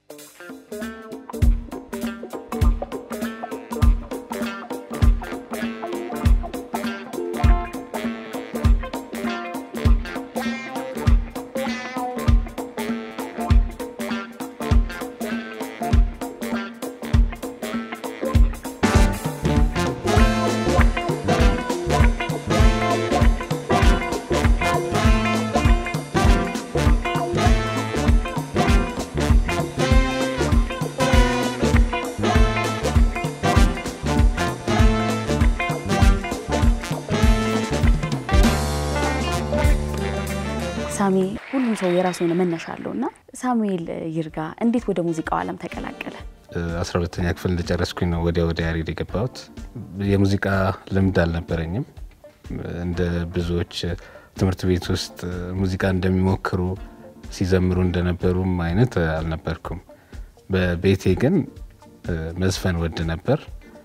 ሳሚ ሁሉም ሰው የራሱ የሆነ መነሻ አለው እና ሳሙኤል ይርጋ እንዴት ወደ ሙዚቃው ዓለም ተቀላቀለ? አስራ ሁለተኛ ክፍል እንደጨረስኩኝ ነው ወዲያ ወደ ያሬድ የገባሁት። የሙዚቃ ልምድ አልነበረኝም። እንደ ብዙዎች ትምህርት ቤት ውስጥ ሙዚቃ እንደሚሞክሩ ሲዘምሩ እንደነበሩም አይነት አልነበርኩም። በቤቴ ግን መዝፈን ወድ ነበር።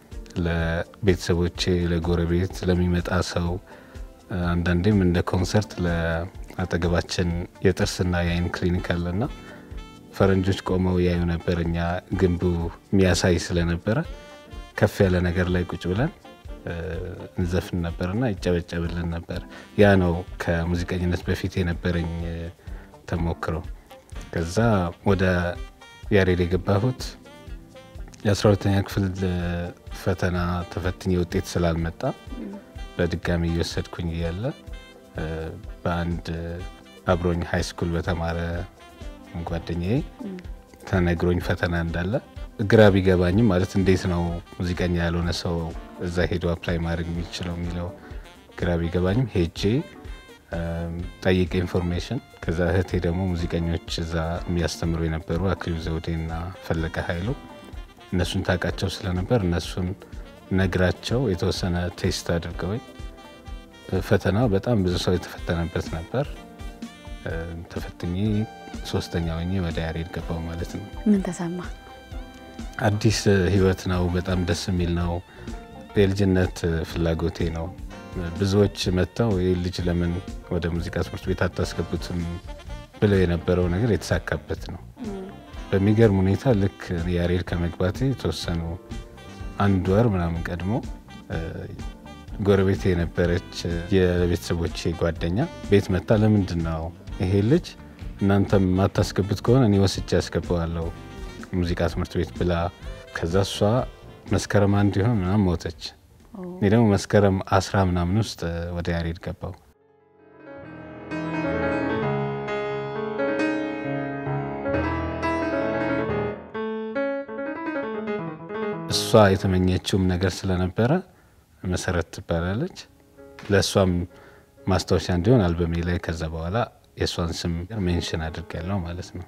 ለቤተሰቦቼ፣ ለጎረቤት፣ ለሚመጣ ሰው አንዳንዴም እንደ ኮንሰርት ለአጠገባችን የጥርስና የአይን ክሊኒክ አለና ፈረንጆች ቆመው ያዩ ነበር። እኛ ግንቡ የሚያሳይ ስለነበረ ከፍ ያለ ነገር ላይ ቁጭ ብለን እንዘፍን ነበርና ይጨበጨብልን ነበር። ያ ነው ከሙዚቀኝነት በፊት የነበረኝ ተሞክሮ። ከዛ ወደ ያሬድ የገባሁት የአስራ ሁለተኛ ክፍል ፈተና ተፈትኜ ውጤት ስላልመጣ በድጋሚ እየወሰድኩኝ እያለ በአንድ አብሮኝ ሀይ ስኩል በተማረ ጓደኛዬ ተነግሮኝ ፈተና እንዳለ ግራ ቢገባኝም ማለት እንዴት ነው ሙዚቀኛ ያልሆነ ሰው እዛ ሄዶ አፕላይ ማድረግ የሚችለው የሚለው ግራ ቢገባኝም ሄጄ ጠይቄ ኢንፎርሜሽን ከዛ እህቴ ደግሞ ሙዚቀኞች እዛ የሚያስተምሩ የነበሩ አክሊሉ ዘውዴና ፈለቀ ኃይሉ እነሱን ታውቃቸው ስለነበር እነሱን ነግራቸው የተወሰነ ቴስት አድርገውኝ ፈተና በጣም ብዙ ሰው የተፈተነበት ነበር። ተፈትኜ ሶስተኛ ሆኜ ወደ ያሬድ ገባው ማለት ነው። ምን ተሰማ? አዲስ ህይወት ነው። በጣም ደስ የሚል ነው። የልጅነት ፍላጎቴ ነው። ብዙዎች መጥተው ይህ ልጅ ለምን ወደ ሙዚቃ ትምህርት ቤት አታስገቡትም ብለው የነበረው ነገር የተሳካበት ነው። በሚገርም ሁኔታ ልክ ያሬድ ከመግባቴ የተወሰኑ አንድ ወር ምናምን ቀድሞ ጎረቤት የነበረች የቤተሰቦቼ ጓደኛ ቤት መታ ለምንድን ነው ይሄ ልጅ እናንተም የማታስገቡት ከሆነ እኔ ወስጄ ያስገባዋለሁ ሙዚቃ ትምህርት ቤት ብላ ከዛ እሷ መስከረም አንድ ይሆን ምናምን ሞተች። እኔ ደግሞ መስከረም አስራ ምናምን ውስጥ ወደ ያሬድ ገባው። እሷ የተመኘችውም ነገር ስለነበረ መሰረት ትባላለች። ለእሷም ማስታወሻ እንዲሆን አልበሜ ላይ ከዛ በኋላ የእሷን ስም ሜንሽን አድርጌያለሁ ማለት ነው።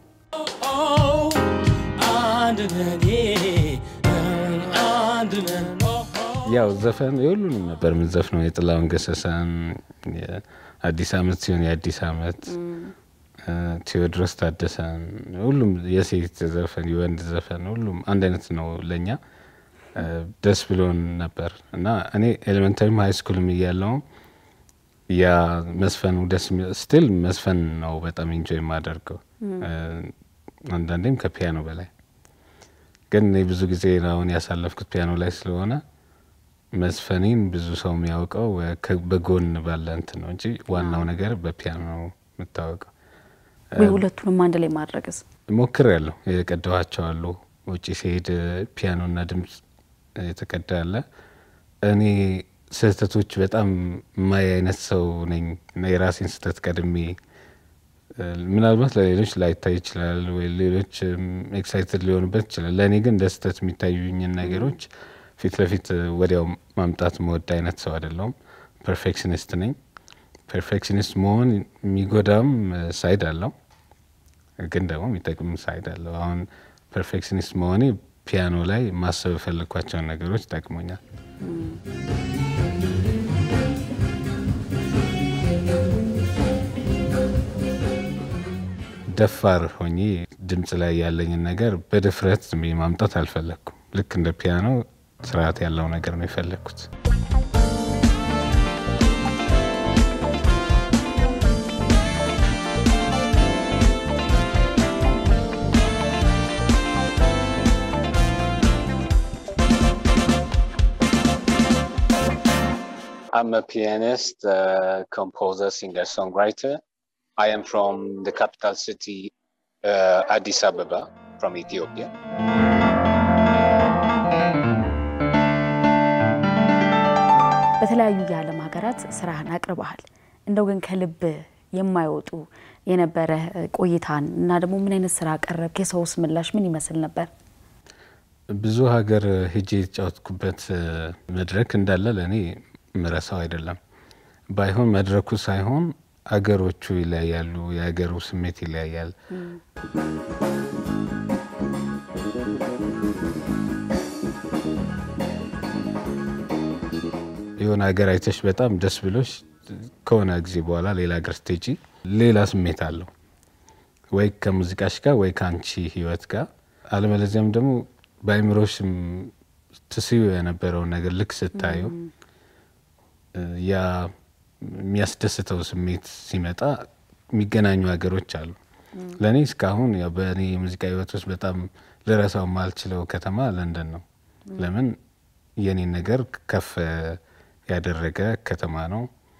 ያው ዘፈን የሁሉንም ነበር የምንዘፍነው። የጥላሁን ገሰሰን አዲስ ዓመት ሲሆን የአዲስ ዓመት ቴዎድሮስ ታደሰን፣ ሁሉም የሴት ዘፈን የወንድ ዘፈን ሁሉም አንድ አይነት ነው ለእኛ ደስ ብሎን ነበር እና እኔ ኤሌመንታሪም ሀይ ስኩልም እያለውም ያ መስፈኑ ደስ ስቲል መስፈን ነው በጣም ኢንጆይ የማደርገው አንዳንዴም ከፒያኖ በላይ ግን እኔ ብዙ ጊዜ አሁን ያሳለፍኩት ፒያኖ ላይ ስለሆነ መዝፈኔን ብዙ ሰው የሚያውቀው በጎን ባለ እንትን ነው እንጂ ዋናው ነገር በፒያኖ ነው የምታወቀው። ወይ ሁለቱንም አንድ ላይ ማድረግስ ሞክር ያለው የቀዳኋቸው አሉ። ውጭ ሲሄድ ፒያኖና ድምፅ የተቀዳ አለ። እኔ ስህተቶች በጣም ማይ አይነት ሰው ነኝ እና የራሴን ስህተት ቀድሜ ምናልባት ለሌሎች ላይታይ ይችላል ወይ ሌሎች ኤክሳይትድ ሊሆኑበት ይችላል። ለእኔ ግን እንደ ስህተት የሚታዩኝን ነገሮች ፊት ለፊት ወዲያው ማምጣት መወድ አይነት ሰው አይደለሁም። ፐርፌክሽኒስት ነኝ። ፐርፌክሽኒስት መሆን የሚጎዳም ሳይድ አለው፣ ግን ደግሞ የሚጠቅም ሳይድ አለው። አሁን ፐርፌክሽኒስት መሆኔ ፒያኖ ላይ ማሰብ የፈለግኳቸውን ነገሮች ጠቅሞኛል። ደፋር ሆኜ ድምፅ ላይ ያለኝን ነገር በድፍረት ዝም ብዬ ማምጣት አልፈለግኩም። ልክ እንደ ፒያኖ ስርዓት ያለው ነገር ነው የፈለግኩት። I'm a pianist, uh, composer, singer, songwriter. I am from the capital city, uh, Addis Ababa, from Ethiopia. በተለያዩ የዓለም ሀገራት ስራህን አቅርበሃል። እንደው ግን ከልብ የማይወጡ የነበረ ቆይታን እና ደግሞ ምን አይነት ስራ ቀረብክ? የሰውስ ምላሽ ምን ይመስል ነበር? ብዙ ሀገር ሄጄ የተጫወትኩበት መድረክ እንዳለ ለእኔ ምረሳው አይደለም። ባይሆን መድረኩ ሳይሆን አገሮቹ ይለያያሉ፣ የሀገሩ ስሜት ይለያያል። የሆነ ሀገር አይተሽ በጣም ደስ ብሎሽ ከሆነ ጊዜ በኋላ ሌላ ሀገር ስትሄጂ ሌላ ስሜት አለው፣ ወይ ከሙዚቃሽ ጋር ወይ ከአንቺ ህይወት ጋር አለበለዚያም ደግሞ በአይምሮሽም ትስዩ የነበረውን ነገር ልክ ስታዩ ያ የሚያስደስተው ስሜት ሲመጣ የሚገናኙ ሀገሮች አሉ። ለእኔ እስካሁን ያው በእኔ የሙዚቃ ህይወት ውስጥ በጣም ልረሳው የማልችለው ከተማ ለንደን ነው። ለምን የኔን ነገር ከፍ ያደረገ ከተማ ነው።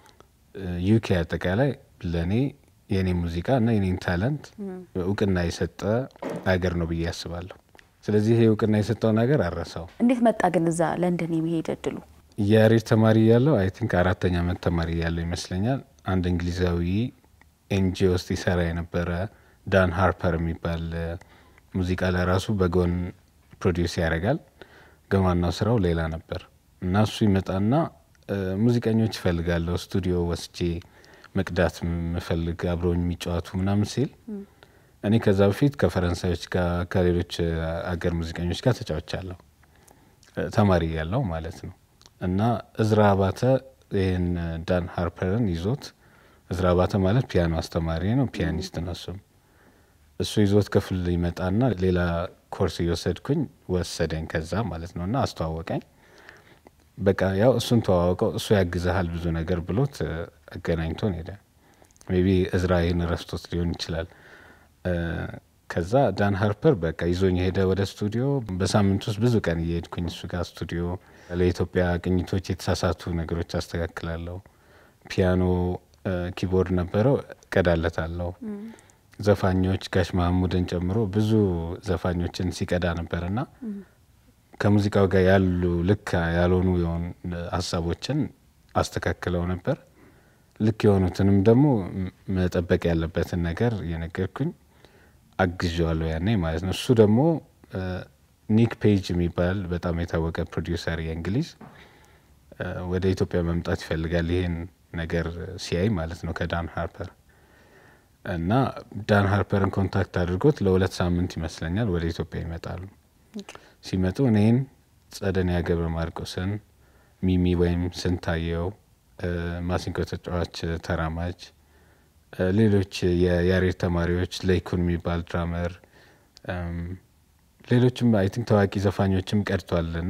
ዩኬ አጠቃላይ ለእኔ የኔ ሙዚቃ እና የኔን ታለንት እውቅና የሰጠ ሀገር ነው ብዬ አስባለሁ። ስለዚህ ይሄ እውቅና የሰጠውን ሀገር አረሳው። እንዴት መጣ ግን እዛ ለንደን የመሄድ እድሉ? የያሬድ ተማሪ ያለው አይ ቲንክ አራተኛ ዓመት ተማሪ ያለው ይመስለኛል። አንድ እንግሊዛዊ ኤንጂኦ ውስጥ ይሰራ የነበረ ዳን ሃርፐር የሚባል ሙዚቃ ለራሱ በጎን ፕሮዲውስ ያደርጋል። ግን ዋናው ስራው ሌላ ነበር እና እሱ ይመጣና ሙዚቀኞች ይፈልጋለሁ ስቱዲዮ ወስጄ መቅዳት ምፈልግ አብረውኝ የሚጫወቱ ምናምን ሲል እኔ ከዛ በፊት ከፈረንሳዮች ጋር ከሌሎች አገር ሙዚቀኞች ጋር ተጫውቻለሁ ተማሪ ያለው ማለት ነው። እና እዝራ አባተ ይህን ዳን ሃርፐርን ይዞት እዝራ አባተ ማለት ፒያኖ አስተማሪ ነው፣ ፒያኒስት ነው እሱም። እሱ ይዞት ክፍል ይመጣና ሌላ ኮርስ እየወሰድኩኝ ወሰደኝ ከዛ ማለት ነው እና አስተዋወቀኝ። በቃ ያው እሱን ተዋወቀው እሱ ያግዝሃል ብዙ ነገር ብሎት አገናኝቶን ሄደ። ሜይ ቢ እዝራ ይህን ረስቶት ሊሆን ይችላል። ከዛ ዳን ሃርፐር በቃ ይዞኝ ሄደ ወደ ስቱዲዮ። በሳምንት ውስጥ ብዙ ቀን እየሄድኩኝ እሱ ጋር ስቱዲዮ ለኢትዮጵያ ቅኝቶች የተሳሳቱ ነገሮች አስተካክላለሁ። ፒያኖ ኪቦርድ ነበረው ቀዳለታለሁ። ዘፋኞች ጋሽ መሐሙድን ጨምሮ ብዙ ዘፋኞችን ሲቀዳ ነበርና ከሙዚቃው ጋር ያሉ ልክ ያልሆኑ የሆኑ ሀሳቦችን አስተካክለው ነበር። ልክ የሆኑትንም ደግሞ መጠበቅ ያለበትን ነገር እየነገርኩኝ አግዣዋለሁ ያኔ ማለት ነው። እሱ ደግሞ ኒክ ፔጅ የሚባል በጣም የታወቀ ፕሮዲውሰር የእንግሊዝ ወደ ኢትዮጵያ መምጣት ይፈልጋል ይሄን ነገር ሲያይ ማለት ነው ከዳን ሃርፐር እና ዳን ሃርፐርን ኮንታክት አድርጎት ለሁለት ሳምንት ይመስለኛል ወደ ኢትዮጵያ ይመጣሉ። ሲመጡ እኔን፣ ጸደኒያ ገብረ ማርቆስን፣ ሚሚ ወይም ስንታየው፣ ማሲንቆ ተጫዋች ተራማጅ፣ ሌሎች የያሬድ ተማሪዎች ለይኩን የሚባል ድራመር፣ ሌሎችም አይ ቲንክ ታዋቂ ዘፋኞችም ቀድቷል እና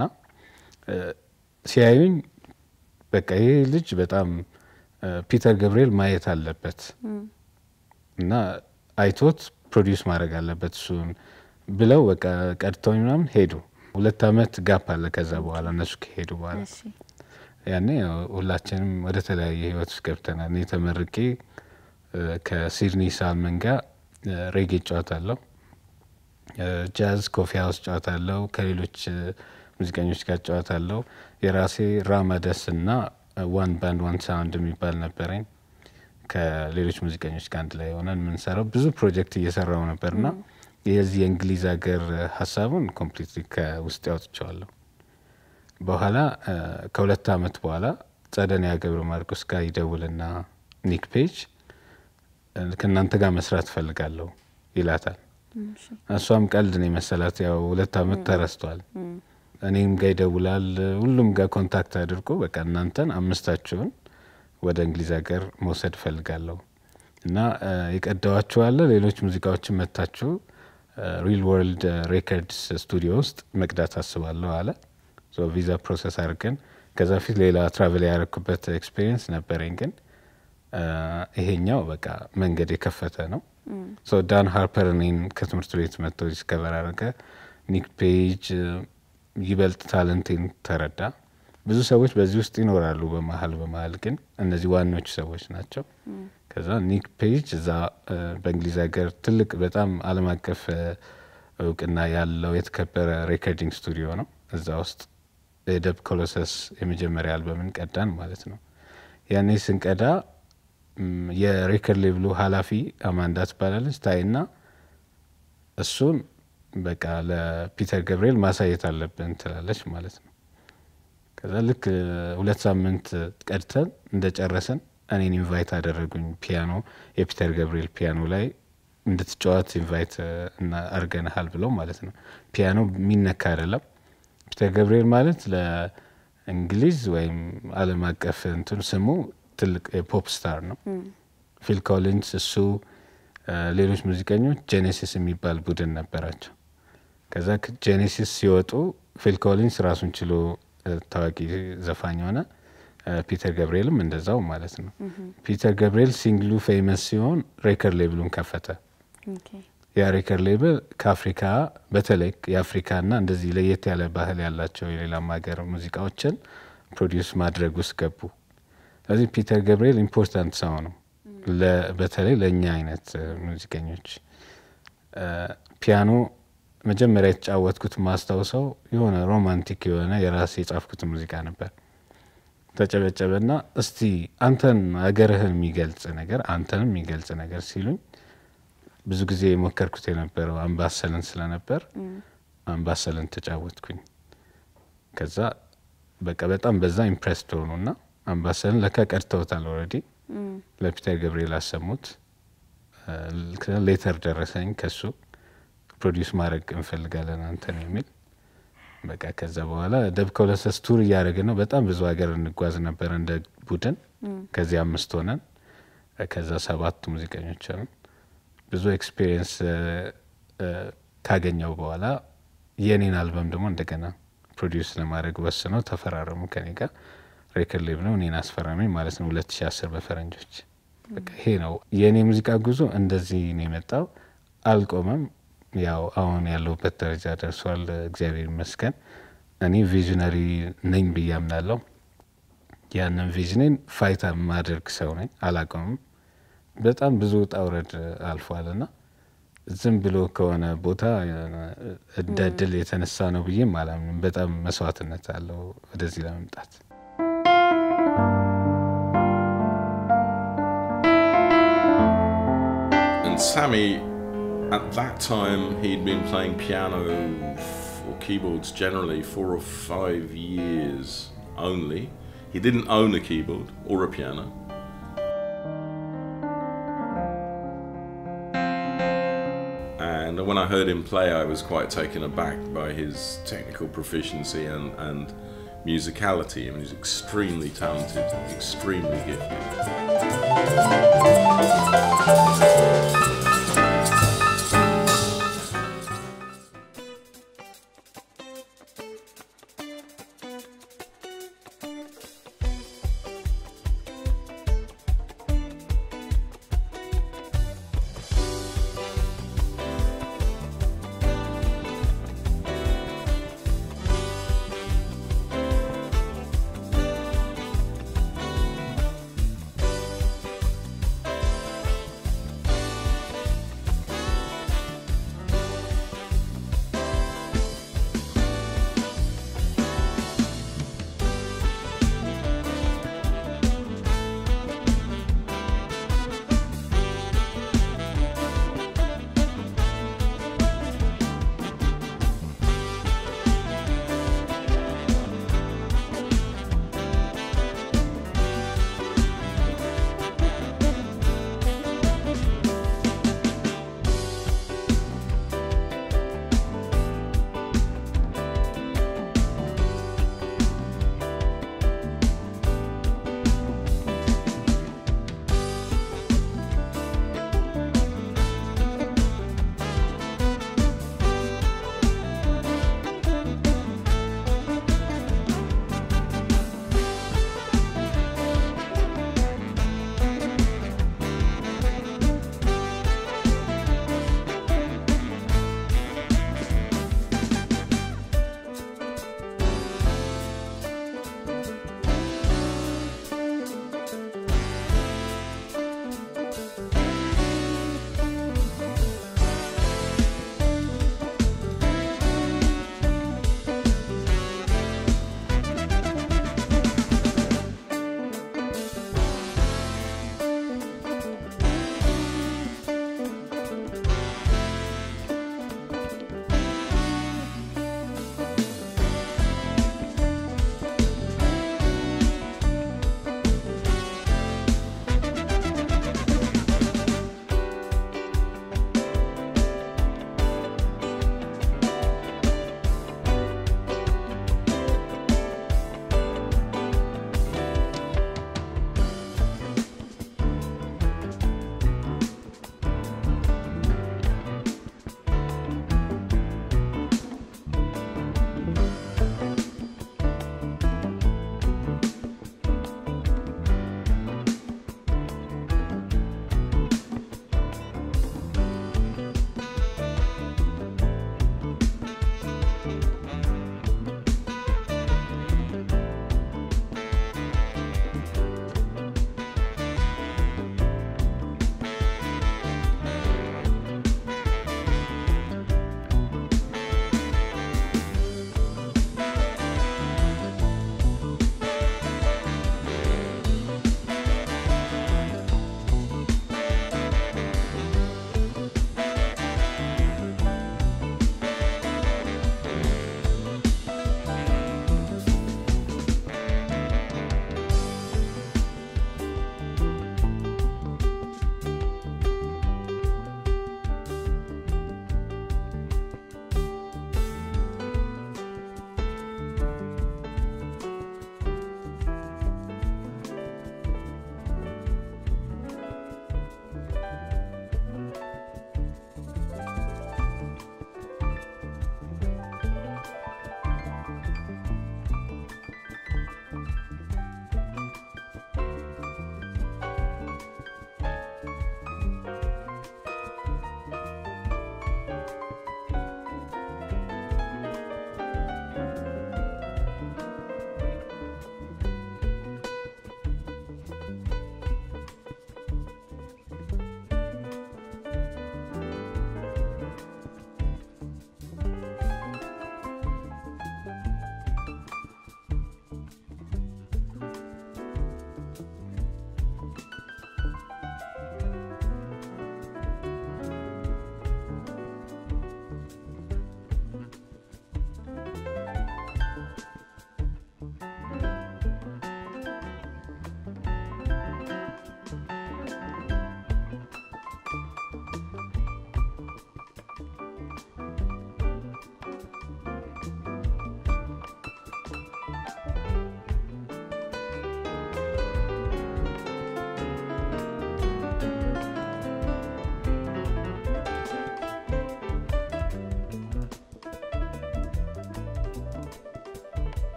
ሲያዩኝ በቃ ይሄ ልጅ በጣም ፒተር ገብርኤል ማየት አለበት እና አይቶት ፕሮዲውስ ማድረግ አለበት እሱን ብለው በቃ ቀድተውኝ ምናምን ሄዱ። ሁለት አመት ጋፕ አለ ከዛ በኋላ እነሱ ከሄዱ በኋላ ያኔ ሁላችንም ወደ ተለያየ ህይወት ውስጥ ገብተናል። እኔ ተመርቄ ከሲድኒ ሳልመን ጋር ሬጌ እጫወታለሁ፣ ጃዝ ኮፊ ሀውስ እጫወታለሁ፣ ከሌሎች ሙዚቀኞች ጋር እጫወታለሁ። የራሴ ራማደስ እና ዋን ባንድ ዋን ሳውንድ የሚባል ነበረኝ ከሌሎች ሙዚቀኞች ጋር አንድ ላይ ሆነን የምንሰራው ብዙ ፕሮጀክት እየሰራው ነበርና የዚህ የእንግሊዝ ሀገር ሀሳቡን ኮምፕሊትሊ ከውስጥ ያወጥቸዋለሁ። በኋላ ከሁለት አመት በኋላ ጸደኒያ ገብረ ማርቆስ ጋር ይደውልና ኒክ ፔጅ ከእናንተ ጋር መስራት እፈልጋለሁ ይላታል። እሷም ቀልድ ነው የመሰላት። ያው ሁለት አመት ተረስቷል። እኔም ጋር ይደውላል። ሁሉም ጋር ኮንታክት አድርጎ በቃ እናንተን አምስታችሁን ወደ እንግሊዝ ሀገር መውሰድ እፈልጋለሁ እና የቀዳዋችኋለ ሌሎች ሙዚቃዎችን መታችሁ ሪል ወርልድ ሬከርድስ ስቱዲዮ ውስጥ መቅዳት አስባለሁ አለ። ቪዛ ፕሮሰስ አድርገን ከዛ ፊት ሌላ ትራቨል ያደረኩበት ኤክስፔሪየንስ ነበረኝ፣ ግን ይሄኛው በቃ መንገድ የከፈተ ነው። ዳን ሃርፐር እኔን ከትምህርት ቤት መጥቶ ዲስከቨር አደረገ። ኒክ ፔጅ ይበልጥ ታለንቴን ተረዳ። ብዙ ሰዎች በዚህ ውስጥ ይኖራሉ። በመሀል በመሀል ግን እነዚህ ዋናዎቹ ሰዎች ናቸው። ከዛ ኒክ ፔጅ እዛ በእንግሊዝ ሀገር ትልቅ በጣም ዓለም አቀፍ እውቅና ያለው የተከበረ ሬኮርዲንግ ስቱዲዮ ነው። እዛ ውስጥ የደብ ኮሎሰስ የመጀመሪያ አልበምን ቀዳን ማለት ነው። ያኔ ስንቀዳ የሬከርድ ሌብሉ ኃላፊ አማንዳ ትባላለች ታይና እሱን በቃ ለፒተር ገብርኤል ማሳየት አለብን ትላለች ማለት ነው። ከዛ ልክ ሁለት ሳምንት ቀድተን እንደጨረስን እኔን ኢንቫይት አደረጉኝ። ፒያኖ የፒተር ገብርኤል ፒያኖ ላይ እንድትጫወት ኢንቫይት አድርገንሃል ብለው ማለት ነው። ፒያኖ የሚነካ አይደለም። ፒተር ገብርኤል ማለት ለእንግሊዝ ወይም ዓለም አቀፍ እንትን ስሙ ትልቅ የፖፕ ስታር ነው። ፊል ኮሊንስ እሱ ሌሎች ሙዚቀኞች ጄኔሲስ የሚባል ቡድን ነበራቸው። ከዛ ጄኔሲስ ሲወጡ ፊል ኮሊንስ ራሱን ችሎ ታዋቂ ዘፋኝ ሆነ። ፒተር ገብርኤልም እንደዛው ማለት ነው። ፒተር ገብርኤል ሲንግሉ ፌመስ ሲሆን ሬከርድ ሌብሉን ከፈተ። ያ ሬከርድ ሌብል ከአፍሪካ በተለይ የአፍሪካና እንደዚህ ለየት ያለ ባህል ያላቸው የሌላም ሀገር ሙዚቃዎችን ፕሮዲውስ ማድረግ ውስጥ ገቡ። ስለዚህ ፒተር ገብርኤል ኢምፖርታንት ሰው ነው፣ በተለይ ለእኛ አይነት ሙዚቀኞች። ፒያኖ መጀመሪያ የተጫወትኩት ማስታውሰው የሆነ ሮማንቲክ የሆነ የራሴ የጻፍኩት ሙዚቃ ነበር። ተጨበጨበና እስቲ አንተን ሀገርህን የሚገልጽ ነገር አንተንም የሚገልጽ ነገር ሲሉኝ ብዙ ጊዜ የሞከርኩት የነበረው አምባሰልን ስለነበር አምባሰልን ተጫወትኩኝ። ከዛ በቃ በጣም በዛ ኢምፕሬስድ ሆኑና አምባሰልን ለካ ቀድተውታል ኦልሬዲ ለፒተር ገብርኤል አሰሙት። ሌተር ደረሰኝ ከሱ ፕሮዲውስ ማድረግ እንፈልጋለን አንተን የሚል በቃ ከዛ በኋላ ደብ ኮለሰስ ቱር እያደረግን ነው። በጣም ብዙ ሀገር እንጓዝ ነበር እንደ ቡድን። ከዚህ አምስት ሆነን ከዛ ሰባት ሙዚቀኞች ሆነን ብዙ ኤክስፔሪየንስ ካገኘው በኋላ የኔን አልበም ደግሞ እንደገና ፕሮዲውስ ለማድረግ ወስነው ተፈራረሙ ከኔ ጋር። ሬከርድ ሌብል ነው እኔን አስፈራሚ ማለት ነው 2010 በፈረንጆች። በቃ ይሄ ነው የእኔ ሙዚቃ ጉዞ እንደዚህ ነው የመጣው። አልቆመም። ያው አሁን ያለሁበት ደረጃ ደርሷል። እግዚአብሔር ይመስገን። እኔ ቪዥነሪ ነኝ ብዬ አምናለሁ። ያንን ቪዥኔን ፋይታ ማድረግ ሰው ነኝ። አላቆምም። በጣም ብዙ ውጣ ውረድ አልፏል እና ዝም ብሎ ከሆነ ቦታ እንደ እድል የተነሳ ነው ብዬም አላምንም። በጣም መስዋዕትነት አለው ወደዚህ ለመምጣት። And Sammy, at that time, he'd been playing piano or keyboards generally four or five years only. He didn't own a keyboard or a piano. And when I heard him play, I was quite taken aback by his technical proficiency and, and musicality. I mean, he's extremely talented, extremely gifted.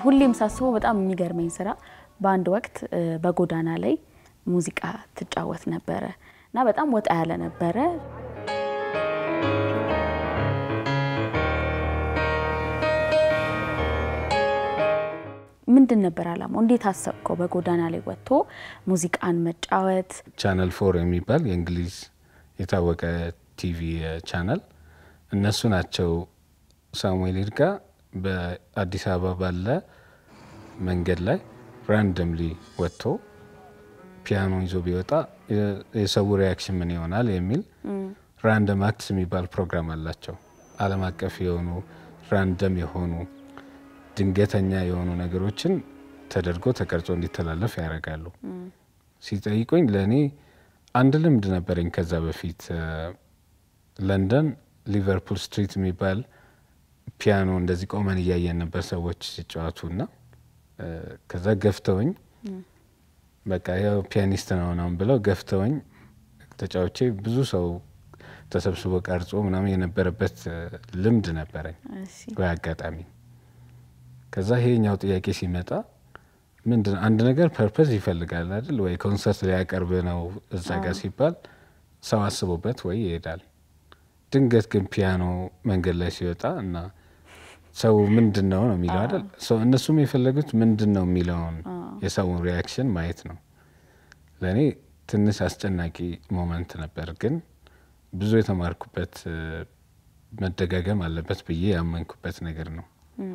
ሁሌም ሳስበው በጣም የሚገርመኝ ስራ በአንድ ወቅት እ፣ በጎዳና ላይ ሙዚቃ ትጫወት ነበረ እና በጣም ወጣ ያለ ነበረ። ምንድን ነበር አላማው? እንዴት አሰብከው? በጎዳና ላይ ወጥቶ ሙዚቃን መጫወት ቻናል ፎር የሚባል የእንግሊዝ የታወቀ ቲቪ ቻናል እነሱ ናቸው ሳሙኤል ይርጋ በአዲስ አበባ ባለ መንገድ ላይ ራንደምሊ ወጥቶ ፒያኖ ይዞ ቢወጣ የ- የሰው ሪያክሽን ምን ይሆናል የሚል ራንደም አክትስ የሚባል ፕሮግራም አላቸው። ዓለም አቀፍ የሆኑ ራንደም የሆኑ ድንገተኛ የሆኑ ነገሮችን ተደርጎ ተቀርጾ እንዲተላለፍ ያደርጋሉ። ሲጠይቁኝ ለእኔ አንድ ልምድ ነበረኝ። ከዛ በፊት እ፣ ለንደን ሊቨርፑል ስትሪት የሚባል ፒያኖ እንደዚህ ቆመን እያየን ነበር ሰዎች ሲጫወቱ እና እ፣ ከዛ ገፍተውኝ በቃ ያው ፒያኒስት ነው ምናምን ብለው ገፍተውኝ ተጫዎቼ ብዙ ሰው ተሰብስቦ ቀርጾ ምናምን የነበረበት እ፣ ልምድ ነበረኝ እሺ፣ ወይ አጋጣሚ ከዛ ይሄኛው ጥያቄ ሲመጣ ምንድን አንድ ነገር ፐርፐዝ ይፈልጋል አይደል ወይ ኮንሰርት ሊያቀርብ ነው እዛ ጋር ሲባል ሰው አስቦበት ወይ ይሄዳል ድንገት ግን ፒያኖ መንገድ ላይ ሲወጣ እና ሰው ምንድን ነው ነው የሚለው አይደል ሰው እነሱም የፈለጉት ምንድን ነው የሚለውን የሰውን ሪያክሽን ማየት ነው ለእኔ ትንሽ አስጨናቂ ሞመንት ነበር ግን ብዙ የተማርኩበት እ፣ መደጋገም አለበት ብዬ ያመንኩበት ነገር ነው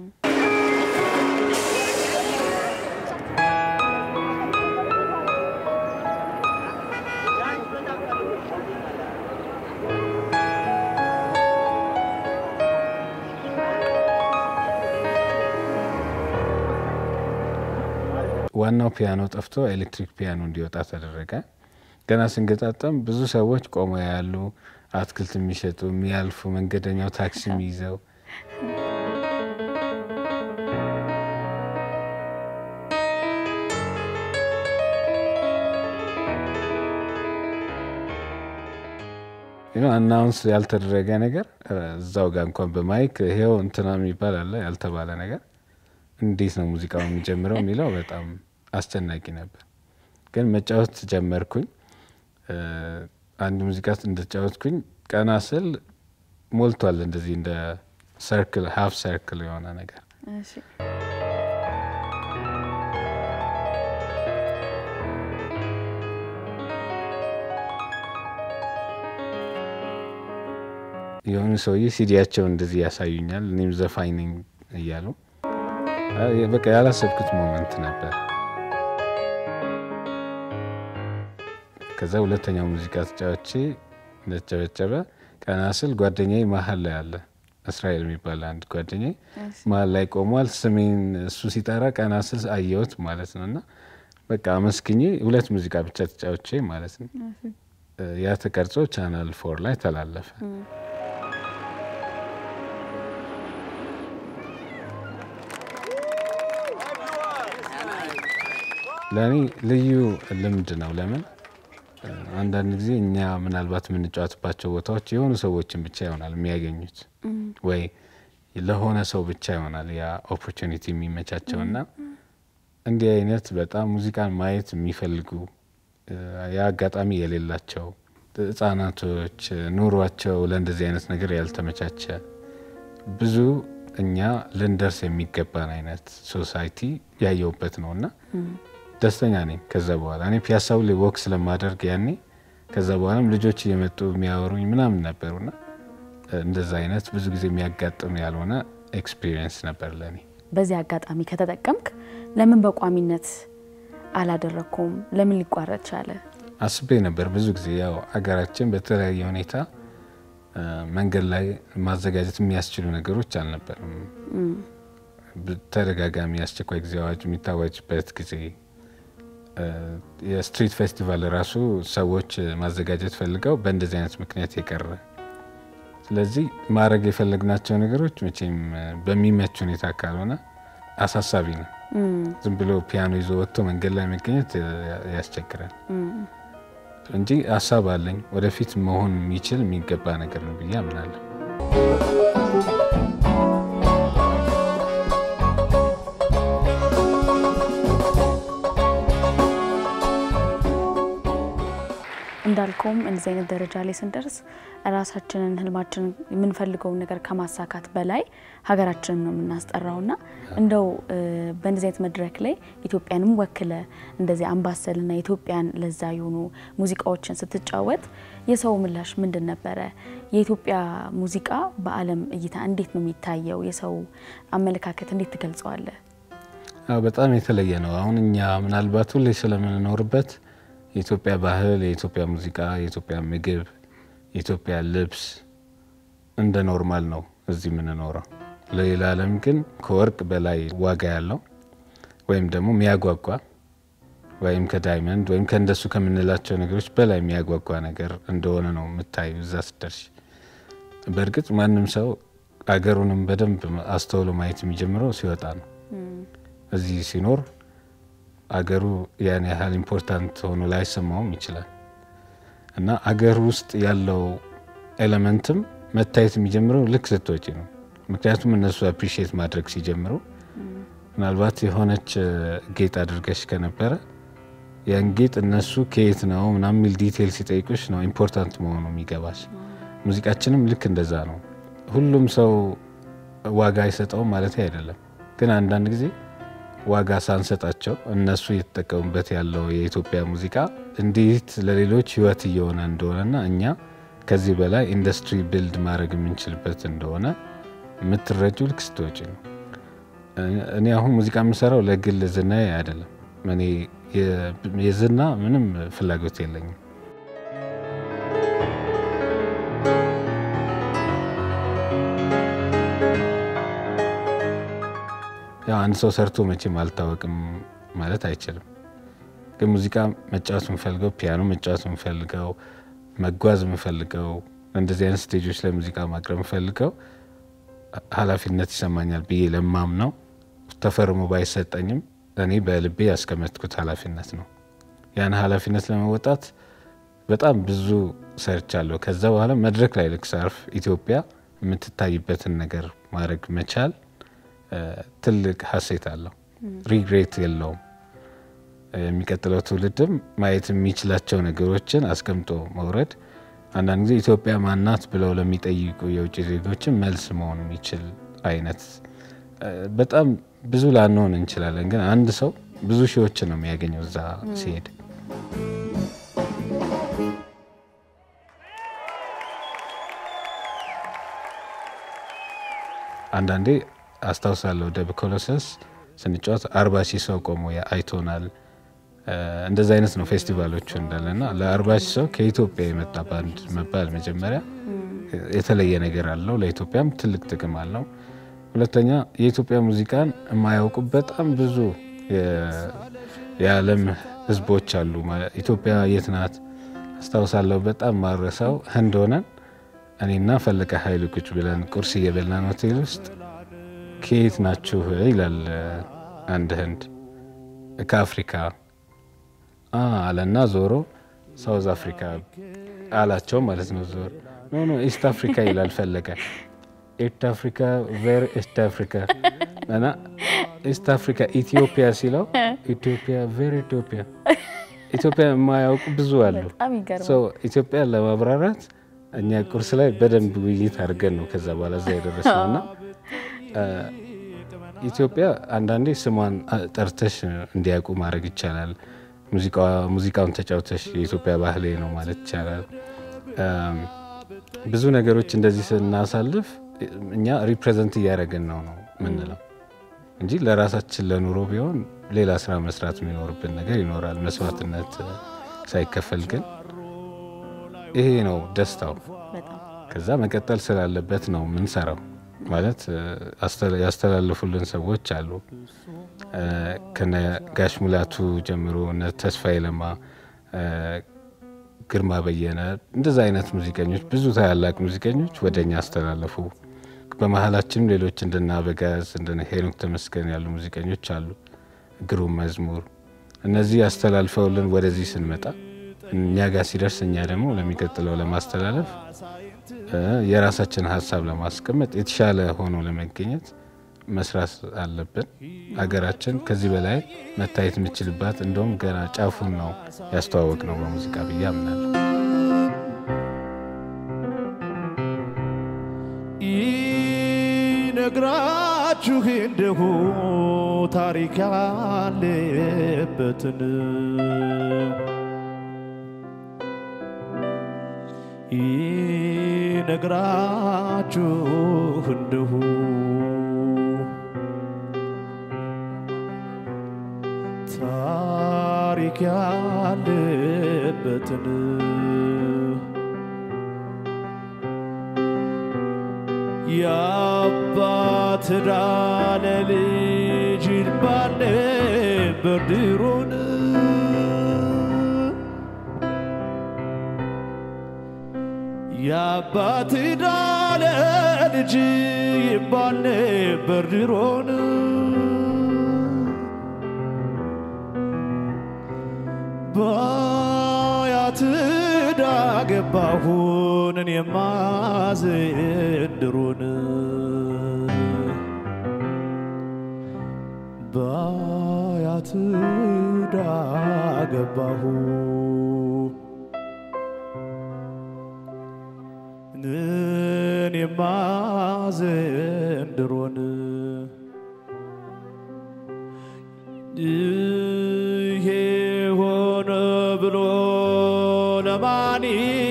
ዋናው ፒያኖ ጠፍቶ ኤሌክትሪክ ፒያኖ እንዲወጣ ተደረገ። ገና ስንገጣጠም ብዙ ሰዎች ቆመው ያሉ፣ አትክልት የሚሸጡ የሚያልፉ፣ መንገደኛው ታክሲ የሚይዘው አናውንስ ያልተደረገ ነገር እዛው ጋር እንኳን በማይክ ይሄው እንትና የሚባል አለ ያልተባለ ነገር እንዴት ነው ሙዚቃው የሚጀምረው የሚለው በጣም አስጨናቂ ነበር። ግን መጫወት ጀመርኩኝ። እ፣ አንድ ሙዚቃ እንደተጫወትኩኝ ቀና ስል ሞልቷል። እንደዚህ እንደ ሰርክል ሀፍ ሰርክል የሆነ ነገር እሺ፣ የሆኑ ሰውዬ ሲዲያቸውን እንደዚህ ያሳዩኛል። እኔም ዘፋኝ ነኝ እያሉ አ- በቃ ያላሰብኩት ሞመንት ነበር። ከዛ ሁለተኛው ሙዚቃ ተጫዋቼ እንደተጨበጨበ ቀና ስል ጓደኛዬ መሀል ላይ አለ። እስራኤል የሚባል አንድ ጓደኛዬ መሀል ላይ ቆሟል። ስሜን እሱ ሲጠራ ቀና ስል አየሁት ማለት ነው። እና በቃ አመስግኜ ሁለት ሙዚቃ ብቻ ተጫውቼ ማለት ነው። ያ ተቀርጾ ቻናል ፎር ላይ ተላለፈ። ለእኔ ልዩ ልምድ ነው። ለምን አንዳንድ ጊዜ እኛ ምናልባት የምንጫወትባቸው ቦታዎች የሆኑ ሰዎችን ብቻ ይሆናል የሚያገኙት ወይ ለሆነ ሰው ብቻ ይሆናል ያ ኦፖርቹኒቲ የሚመቻቸው እና እንዲህ አይነት በጣም ሙዚቃን ማየት የሚፈልጉ ያ አጋጣሚ የሌላቸው ህጻናቶች ኑሯቸው ለእንደዚህ አይነት ነገር ያልተመቻቸ ብዙ እኛ ልንደርስ የሚገባን አይነት ሶሳይቲ ያየውበት ነው እና ደስተኛ ነኝ። ከዛ በኋላ እኔ ፒያሳው ላይ ወክ ስለማደርግ ያኔ ከዛ በኋላም ልጆች እየመጡ የሚያወሩኝ ምናምን ነበሩና እንደዛ አይነት ብዙ ጊዜ የሚያጋጥም ያልሆነ ኤክስፒሪየንስ ነበር ለእኔ። በዚህ አጋጣሚ ከተጠቀምክ ለምን በቋሚነት አላደረግኩም? ለምን ሊቋረጥ ቻለ? አስቤ ነበር ብዙ ጊዜ ያው አገራችን በተለያየ ሁኔታ መንገድ ላይ ማዘጋጀት የሚያስችሉ ነገሮች አልነበርም። ተደጋጋሚ አስቸኳይ ጊዜ አዋጅ የሚታወጅበት ጊዜ የስትሪት ፌስቲቫል ራሱ ሰዎች ማዘጋጀት ፈልገው በእንደዚህ አይነት ምክንያት የቀረ ስለዚህ ማድረግ የፈለግናቸው ነገሮች መቼም በሚመች ሁኔታ ካልሆነ አሳሳቢ ነው። ዝም ብሎ ፒያኖ ይዞ ወጥቶ መንገድ ላይ መገኘት ያስቸግራል እንጂ ሀሳብ አለኝ። ወደፊት መሆን የሚችል የሚገባ ነገር ነው ብዬ አምናለሁ። እንዳልከውም እንደዚህ አይነት ደረጃ ላይ ስንደርስ ራሳችንን ህልማችንን የምንፈልገውን ነገር ከማሳካት በላይ ሀገራችንን ነው የምናስጠራውና እንደው በእንደዚህ አይነት መድረክ ላይ ኢትዮጵያንም ወክለ እንደዚህ አምባሰልና ኢትዮጵያን ለዛ የሆኑ ሙዚቃዎችን ስትጫወት የሰው ምላሽ ምንድን ነበረ? የኢትዮጵያ ሙዚቃ በዓለም እይታ እንዴት ነው የሚታየው? የሰው አመለካከት እንዴት ትገልጸዋለህ? በጣም የተለየ ነው። አሁን እኛ ምናልባት ሁሌ ስለምንኖርበት የኢትዮጵያ ባህል፣ የኢትዮጵያ ሙዚቃ፣ የኢትዮጵያ ምግብ፣ የኢትዮጵያ ልብስ እንደ ኖርማል ነው እዚህ የምንኖረው። ለሌላ ዓለም ግን ከወርቅ በላይ ዋጋ ያለው ወይም ደግሞ የሚያጓጓ ወይም ከዳይመንድ ወይም ከእንደሱ ከምንላቸው ነገሮች በላይ የሚያጓጓ ነገር እንደሆነ ነው የምታዩ እዛ ስደርሽ። በእርግጥ ማንም ሰው አገሩንም በደንብ አስተውሎ ማየት የሚጀምረው ሲወጣ ነው። እዚህ ሲኖር አገሩ ያን ያህል ኢምፖርታንት ሆኖ ላይሰማውም ይችላል እና አገር ውስጥ ያለው ኤሌመንትም መታየት የሚጀምረው ልክ ስትወጪ ነው። ምክንያቱም እነሱ አፕሪሺየት ማድረግ ሲጀምሩ ምናልባት የሆነች ጌጥ አድርገሽ ከነበረ ያን ጌጥ እነሱ ከየት ነው ምናምን የሚል ዲቴይል ሲጠይቁሽ ነው ኢምፖርታንት መሆኑ የሚገባሽ። ሙዚቃችንም ልክ እንደዛ ነው። ሁሉም ሰው ዋጋ አይሰጠውም ማለት አይደለም፣ ግን አንዳንድ ጊዜ ዋጋ ሳንሰጣቸው እነሱ እየተጠቀሙበት ያለው የኢትዮጵያ ሙዚቃ እንዴት ለሌሎች ሕይወት እየሆነ እንደሆነና እኛ ከዚህ በላይ ኢንዱስትሪ ቢልድ ማድረግ የምንችልበት እንደሆነ የምትረጁ ልክ ስትወጪ ነው። እኔ አሁን ሙዚቃ የምሰራው ለግል ዝና አይደለም። እኔ የዝና ምንም ፍላጎት የለኝም። ያው አንድ ሰው ሰርቶ መቼም አልታወቅም ማለት አይችልም። ግን ሙዚቃ መጫወት የምፈልገው ፒያኖ መጫወት የምፈልገው መጓዝ የምፈልገው እንደዚህ አይነት ስቴጆች ላይ ሙዚቃ ማቅረብ የምፈልገው ኃላፊነት ይሰማኛል ብዬ ለማም ነው ተፈርሞ ባይሰጠኝም እኔ በልቤ ያስቀመጥኩት ኃላፊነት ነው። ያን ኃላፊነት ለመወጣት በጣም ብዙ ሰርቻለሁ። ከዛ በኋላ መድረክ ላይ ልክ ሳርፍ ኢትዮጵያ የምትታይበትን ነገር ማድረግ መቻል ትልቅ ሀሴት አለው። ሪግሬት የለውም። የሚቀጥለው ትውልድም ማየት የሚችላቸው ነገሮችን አስቀምጦ መውረድ አንዳንድ ጊዜ ኢትዮጵያ ማናት ብለው ለሚጠይቁ የውጭ ዜጎችን መልስ መሆን የሚችል አይነት በጣም ብዙ ላንሆን እንችላለን፣ ግን አንድ ሰው ብዙ ሺዎችን ነው የሚያገኘው እዛ ሲሄድ። አንዳንዴ አስታውሳለሁ ደብ ኮሎሰስ ስንጫወት አርባ ሺህ ሰው ቆሞ አይቶናል። እንደዚ አይነት ነው ፌስቲቫሎቹ እንዳለ እና ለአርባ ሺህ ሰው ከኢትዮጵያ የመጣ ባንድ መባል መጀመሪያ የተለየ ነገር አለው። ለኢትዮጵያም ትልቅ ጥቅም አለው። ሁለተኛ የኢትዮጵያ ሙዚቃን የማያውቁ በጣም ብዙ የዓለም ሕዝቦች አሉ። ኢትዮጵያ የት ናት? አስታውሳለሁ በጣም ማረሳው ህንድ ሆነን እኔና ፈለቀ ኃይሉ ቁጭ ብለን ቁርስ እየበላን ሆቴል ውስጥ ከየት ናችሁ ይላል አንድ ህንድ። ከአፍሪካ አለና ዞሮ ሳውዝ አፍሪካ አላቸው ማለት ነው። ዞሮ ኖ ኖ ኢስት አፍሪካ ይላል ፈለቀ። ኢስት አፍሪካ ቬሪ ኢስት አፍሪካ እና ኢስት አፍሪካ ኢትዮጵያ ሲለው ኢትዮጵያ ቬሪ ኢትዮጵያ ኢትዮጵያ የማያውቁ ብዙ አሉ። ኢትዮጵያ ለማብራራት እኛ ቁርስ ላይ በደንብ ውይይት አድርገን ነው ከዛ በኋላ እዛ የደረስነው እና ኢትዮጵያ አንዳንዴ ስሟን ጠርተሽ እንዲያውቁ ማድረግ ይቻላል። ሙዚቃውን ተጫውተሽ የኢትዮጵያ ባህሌ ነው ማለት ይቻላል። ብዙ ነገሮች እንደዚህ ስናሳልፍ እኛ ሪፕሬዘንት እያደረግን ነው ነው ምንለው እንጂ ለራሳችን ለኑሮ ቢሆን ሌላ ስራ መስራት የሚኖርብን ነገር ይኖራል፣ መስዋዕትነት ሳይከፈል ግን ይሄ ነው ደስታው። ከዛ መቀጠል ስላለበት ነው ምንሰራው። ማለት ያስተላለፉልን ሰዎች አሉ። ከነ ጋሽ ሙላቱ ጀምሮ እነ ተስፋዬ ለማ፣ ግርማ በየነ እንደዛ አይነት ሙዚቀኞች ብዙ ታላላቅ ሙዚቀኞች ወደ እኛ አስተላለፉ። በመሀላችንም ሌሎች እንደነ አበጋዝ እንደነ ሄኖክ ተመስገን ያሉ ሙዚቀኞች አሉ። ግሩም መዝሙር እነዚህ ያስተላልፈውልን ወደዚህ ስንመጣ እኛ ጋር ሲደርስ እኛ ደግሞ ለሚቀጥለው ለማስተላለፍ የራሳችን ሀሳብ ለማስቀመጥ የተሻለ ሆኖ ለመገኘት መስራት አለብን። ሀገራችን ከዚህ በላይ መታየት የምችልባት እንደውም ገና ጫፉን ነው ያስተዋወቅ ነው በሙዚቃ ብዬ አምናለሁ። ይነግራችሁ እንደሁ ታሪክ ያለበትን ይነግራችሁ እንደሁ ታሪክ ያለበትን የአባት ዕዳ ለልጅ ይባል ነበር ድሮን የአባት ዕዳ ለልጅ ይባል ነበር ድሮን በአያት ዕዳ ገባሁን እኔማ ዘንድሮን በአያት ዕዳ ገባሁ እኔማ ዘንድሮን ይሄ ሆነ ብሎ ለማን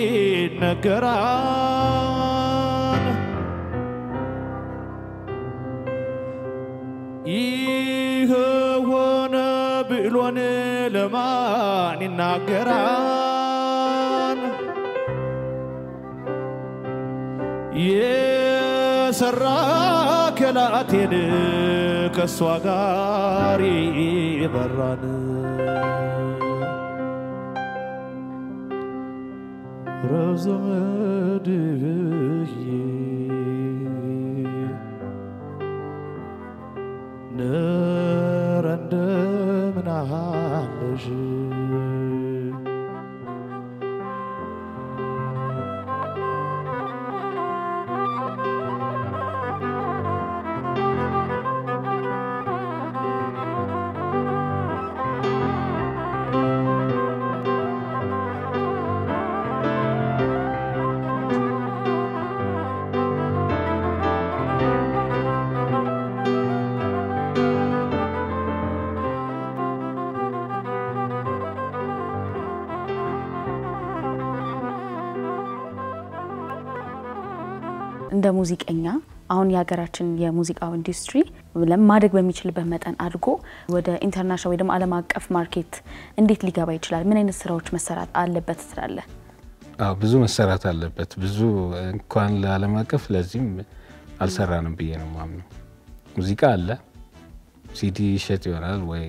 ይነገራል? ይህ ሆነ ብሎን ለማን ይናገራል? የሰራ ከላቴን ከእሷ ጋር ይበራን ረዘመድዬ ነረ እንደምን አለሽ እንደ ሙዚቀኛ አሁን የሀገራችን የሙዚቃው ኢንዱስትሪ ማደግ በሚችልበት መጠን አድጎ ወደ ኢንተርናሽናል ወይ ደግሞ ዓለም አቀፍ ማርኬት እንዴት ሊገባ ይችላል? ምን አይነት ስራዎች መሰራት አለበት ትላለህ? አዎ ብዙ መሰራት አለበት። ብዙ እንኳን ለዓለም አቀፍ ለዚህም አልሰራንም ብዬ ነው ማምነው። ሙዚቃ አለ፣ ሲዲ ይሸጥ ይሆናል ወይ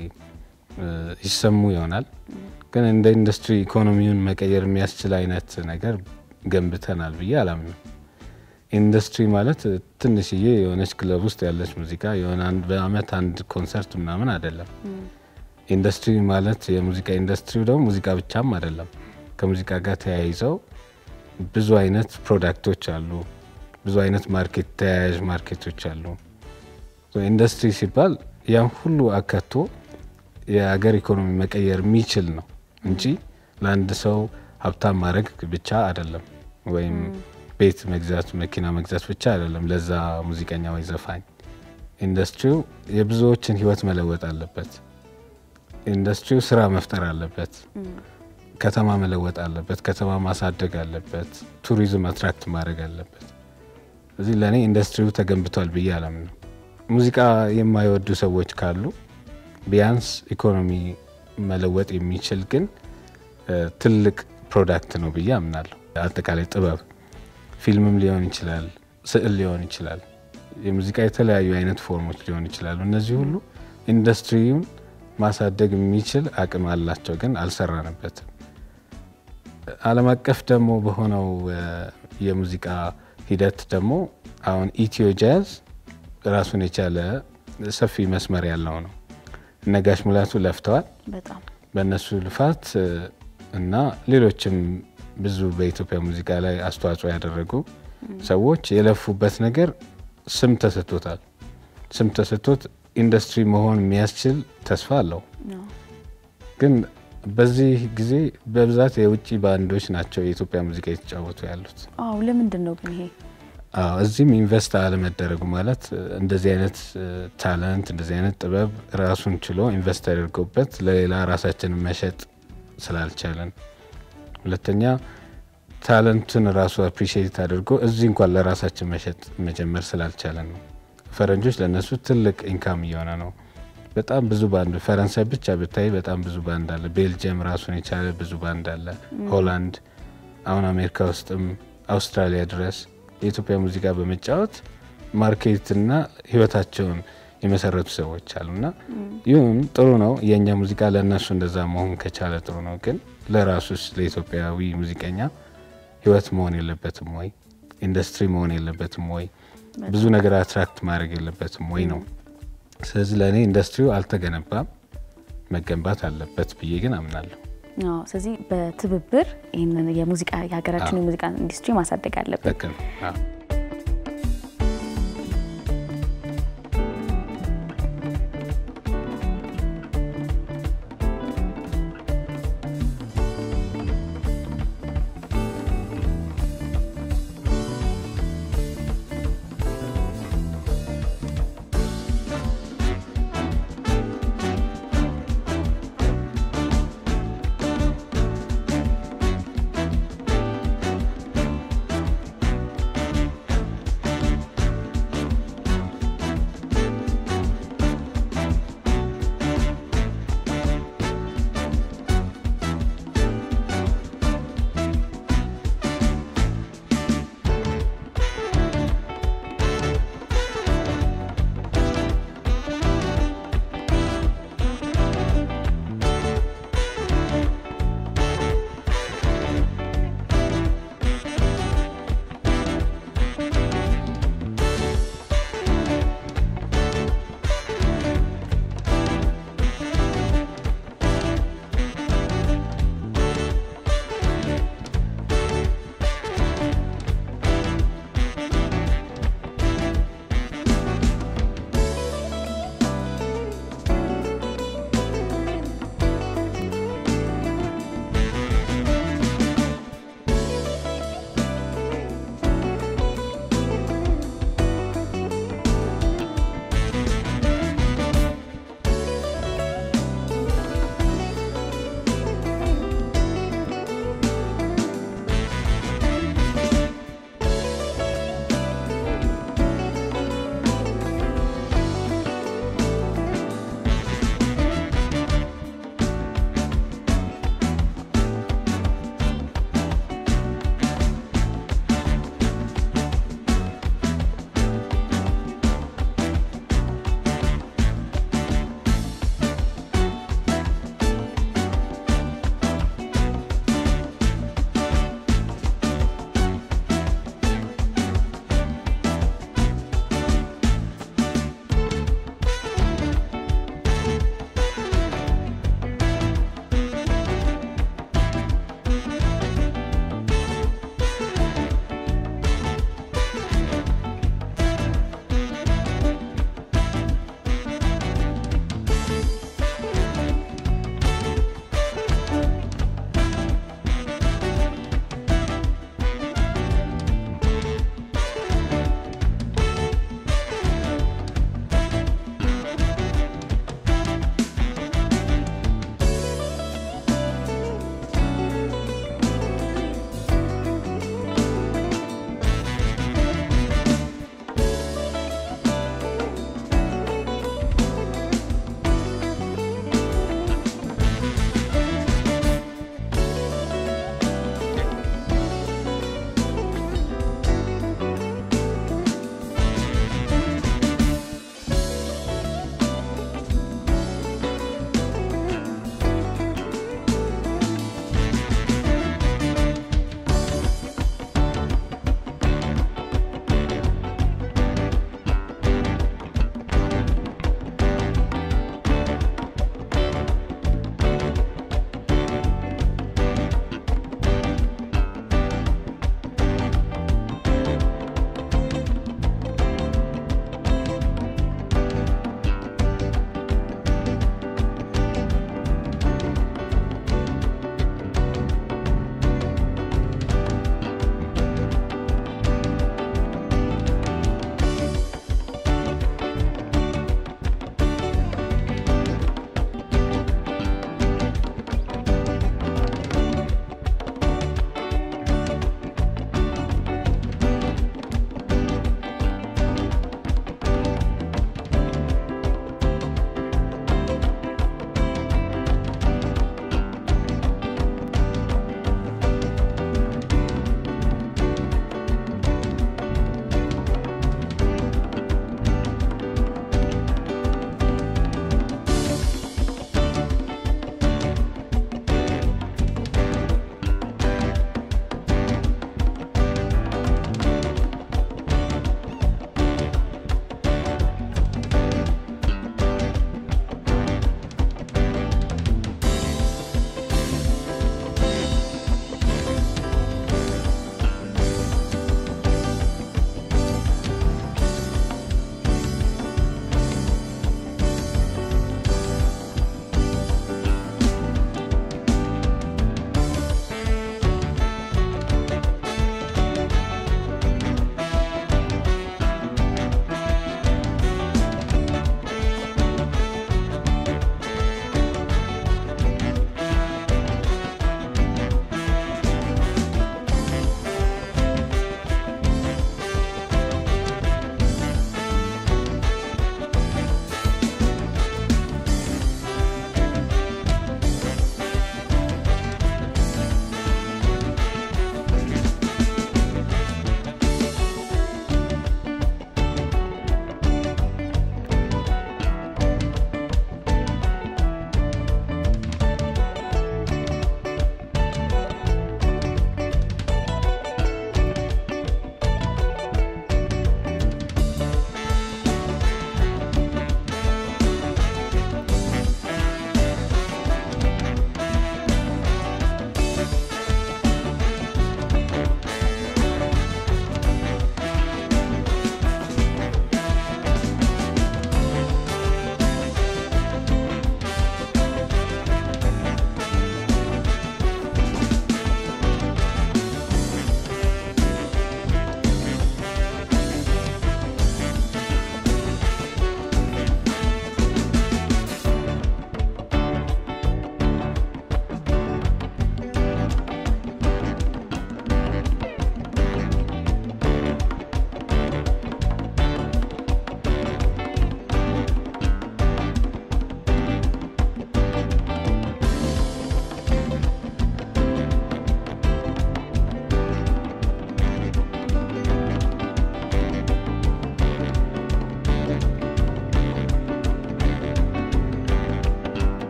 ይሰሙ ይሆናል፣ ግን እንደ ኢንዱስትሪ ኢኮኖሚውን መቀየር የሚያስችል አይነት ነገር ገንብተናል ብዬ አላምንም። ኢንዱስትሪ ማለት ትንሽዬ የሆነች ክለብ ውስጥ ያለች ሙዚቃ የሆነ በአመት አንድ ኮንሰርት ምናምን አይደለም። ኢንዱስትሪ ማለት የሙዚቃ ኢንዱስትሪው ደግሞ ሙዚቃ ብቻም አይደለም። ከሙዚቃ ጋር ተያይዘው ብዙ አይነት ፕሮዳክቶች አሉ፣ ብዙ አይነት ማርኬት ተያያዥ ማርኬቶች አሉ። ኢንዱስትሪ ሲባል ያም ሁሉ አካቶ የሀገር ኢኮኖሚ መቀየር የሚችል ነው እንጂ ለአንድ ሰው ሀብታም ማድረግ ብቻ አይደለም ወይም ቤት መግዛት መኪና መግዛት ብቻ አይደለም ለዛ ሙዚቀኛ ወይ ዘፋኝ። ኢንዱስትሪው የብዙዎችን ህይወት መለወጥ አለበት። ኢንዱስትሪው ስራ መፍጠር አለበት። ከተማ መለወጥ አለበት። ከተማ ማሳደግ አለበት። ቱሪዝም አትራክት ማድረግ አለበት። እዚህ ለእኔ ኢንዱስትሪው ተገንብቷል ብዬ አላምንም። ሙዚቃ የማይወዱ ሰዎች ካሉ ቢያንስ ኢኮኖሚ መለወጥ የሚችል ግን ትልቅ ፕሮዳክት ነው ብዬ አምናለሁ። አጠቃላይ ጥበብ ፊልምም ሊሆን ይችላል፣ ስዕል ሊሆን ይችላል፣ የሙዚቃ የተለያዩ አይነት ፎርሞች ሊሆን ይችላሉ። እነዚህ ሁሉ ኢንዱስትሪውን ማሳደግ የሚችል አቅም አላቸው፣ ግን አልሰራንበትም። ዓለም አቀፍ ደግሞ በሆነው የሙዚቃ ሂደት ደግሞ አሁን ኢትዮ ጃዝ ራሱን የቻለ ሰፊ መስመር ያለው ነው። እነ ጋሽ ሙላቱ ለፍተዋል። በጣም በእነሱ ልፋት እና ሌሎችም ብዙ በኢትዮጵያ ሙዚቃ ላይ አስተዋጽኦ ያደረጉ ሰዎች የለፉበት ነገር ስም ተሰጥቶታል። ስም ተሰጥቶት ኢንዱስትሪ መሆን የሚያስችል ተስፋ አለው። ግን በዚህ ጊዜ በብዛት የውጭ ባንዶች ናቸው የኢትዮጵያ ሙዚቃ የተጫወቱ ያሉት። አዎ ለምንድን ነው ግን ይሄ? አዎ እዚህም ኢንቨስት አለመደረጉ ማለት እ፣ እንደዚህ አይነት እ፣ ታለንት እንደዚህ አይነት ጥበብ ራሱን ችሎ ኢንቨስት ተደርጎበት ለሌላ ራሳችንን መሸጥ ስላልቻለን፣ ሁለተኛ ታለንቱን ራሱ አፕሪሺየት አድርጎ እዚህ እንኳን ለራሳችን መሸጥ መጀመር ስላልቻለን ነው። ፈረንጆች ለእነሱ ትልቅ ኢንካም እየሆነ ነው። በጣም ብዙ ባንድ ፈረንሳይ ብቻ ብታይ በጣም ብዙ ባንድ አለ። ቤልጅየም ራሱን የቻለ ብዙ ባንድ አለ። ሆላንድ፣ አሁን አሜሪካ ውስጥም አውስትራሊያ ድረስ የኢትዮጵያ ሙዚቃ በመጫወት ማርኬትና ህይወታቸውን የመሰረቱ ሰዎች አሉና ይሁን ጥሩ ነው። የእኛ ሙዚቃ ለእነሱ እንደዛ መሆን ከቻለ ጥሩ ነው። ግን ለራሱስ ለኢትዮጵያዊ ሙዚቀኛ ህይወት መሆን የለበትም ወይ? ኢንዱስትሪ መሆን የለበትም ወይ? ብዙ ነገር አትራክት ማድረግ የለበትም ወይ ነው። ስለዚህ ለእኔ ኢንዱስትሪው አልተገነባም፣ መገንባት አለበት ብዬ ግን አምናለሁ። አዎ፣ ስለዚህ በትብብር ይህንን የሙዚቃ የሀገራችን አዎ። የሙዚቃ ኢንዱስትሪ ማሳደግ አለብን። ልክ ነው። አዎ። እ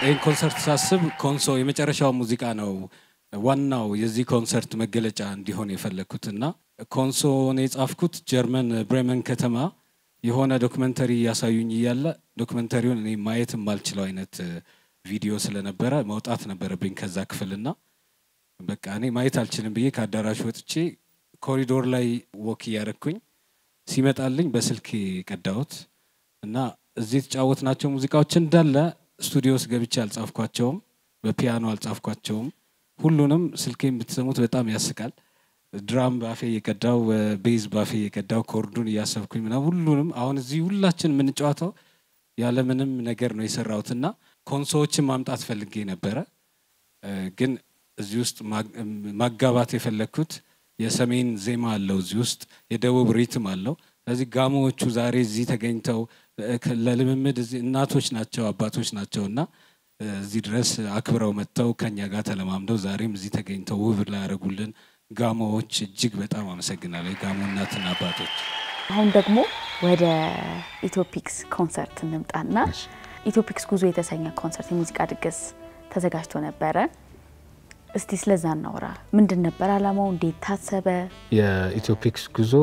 ይህን ኮንሰርት ሳስብ ኮንሶ የመጨረሻው ሙዚቃ ነው ዋናው የዚህ ኮንሰርት መገለጫ እንዲሆን የፈለግኩትና ኮንሶን የጻፍኩት ጀርመን ብሬመን ከተማ የሆነ ዶክመንተሪ እያሳዩኝ እያለ ዶክመንተሪውን እኔ ማየት የማልችለው አይነት ቪዲዮ ስለነበረ መውጣት ነበረብኝ ከዛ ክፍልና በቃ እኔ ማየት አልችልም ብዬ ከአዳራሹ ወጥቼ ኮሪዶር ላይ ወክ እያደረግኩኝ ሲመጣልኝ በስልክ ቀዳሁት እና እዚህ የተጫወትናቸው ሙዚቃዎች እንዳለ ስቱዲዮ ውስጥ ገብቼ አልጻፍኳቸውም፣ በፒያኖ አልጻፍኳቸውም። ሁሉንም ስልኬን ብትሰሙት በጣም ያስቃል። ድራም ባፌ እየቀዳው ቤዝ ባፌ እየቀዳው ኮርዱን እያሰብኩኝ ምናምን ሁሉንም አሁን እዚህ ሁላችን የምንጫወተው ያለምንም ነገር ነው የሰራሁትና ኮንሶዎችን ማምጣት ፈልጌ ነበረ ግን እዚህ ውስጥ ማጋባት የፈለግኩት የሰሜን ዜማ አለው እዚህ ውስጥ የደቡብ ሪትም አለው። ስለዚህ ጋሞዎቹ ዛሬ እዚህ ተገኝተው ለልምምድ እዚህ እናቶች ናቸው አባቶች ናቸው እና እዚህ ድረስ አክብረው መጥተው ከኛ ጋር ተለማምደው ዛሬም እዚህ ተገኝተው ውብ ላያደረጉልን ጋሞዎች እጅግ በጣም አመሰግናለሁ። የጋሞ እናትና አባቶች። አሁን ደግሞ ወደ ኢትዮፒክስ ኮንሰርት እንምጣና ኢትዮፒክስ ጉዞ የተሰኘ ኮንሰርት የሙዚቃ ድግስ ተዘጋጅቶ ነበረ። እስቲ ስለዛ እናውራ። ምንድን ነበር አላማው? እንዴት ታሰበ? የኢትዮፒክስ ጉዞ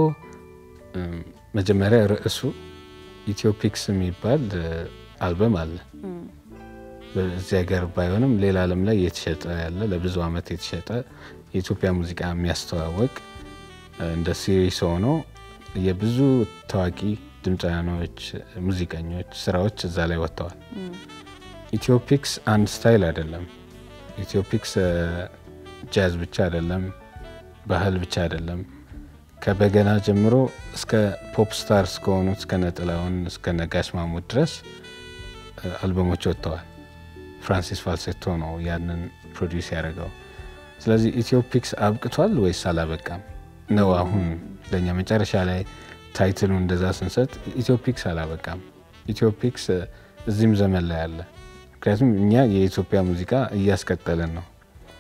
መጀመሪያ ርዕሱ ኢትዮፒክስ የሚባል አልበም አለ። በዚህ ሀገር ባይሆንም ሌላ ዓለም ላይ የተሸጠ ያለ ለብዙ ዓመት የተሸጠ የኢትዮጵያ ሙዚቃ የሚያስተዋወቅ እንደ ሲሪስ ሆኖ የብዙ ታዋቂ ድምፃውያኖች፣ ሙዚቀኞች ስራዎች እዛ ላይ ወጥተዋል። ኢትዮፒክስ አንድ ስታይል አይደለም። ኢትዮፒክስ ጃዝ ብቻ አይደለም፣ ባህል ብቻ አይደለም። ከበገና ጀምሮ እስከ ፖፕ ስታር እስከሆኑት እስከ ነጥላውን እስከ ነጋሽ ማሙድ ድረስ አልበሞች ወጥተዋል። ፍራንሲስ ፋልሴቶ ነው ያንን ፕሮዲውስ ያደረገው። ስለዚህ ኢትዮፒክስ አብቅቷል ወይስ አላበቃም ነው አሁን ለእኛ መጨረሻ ላይ ታይትሉ እንደዛ ስንሰጥ ኢትዮፒክስ አላበቃም። ኢትዮፒክስ እዚህም ዘመን ላይ አለ። ምክንያቱም እኛ የኢትዮጵያ ሙዚቃ እያስቀጠልን ነው።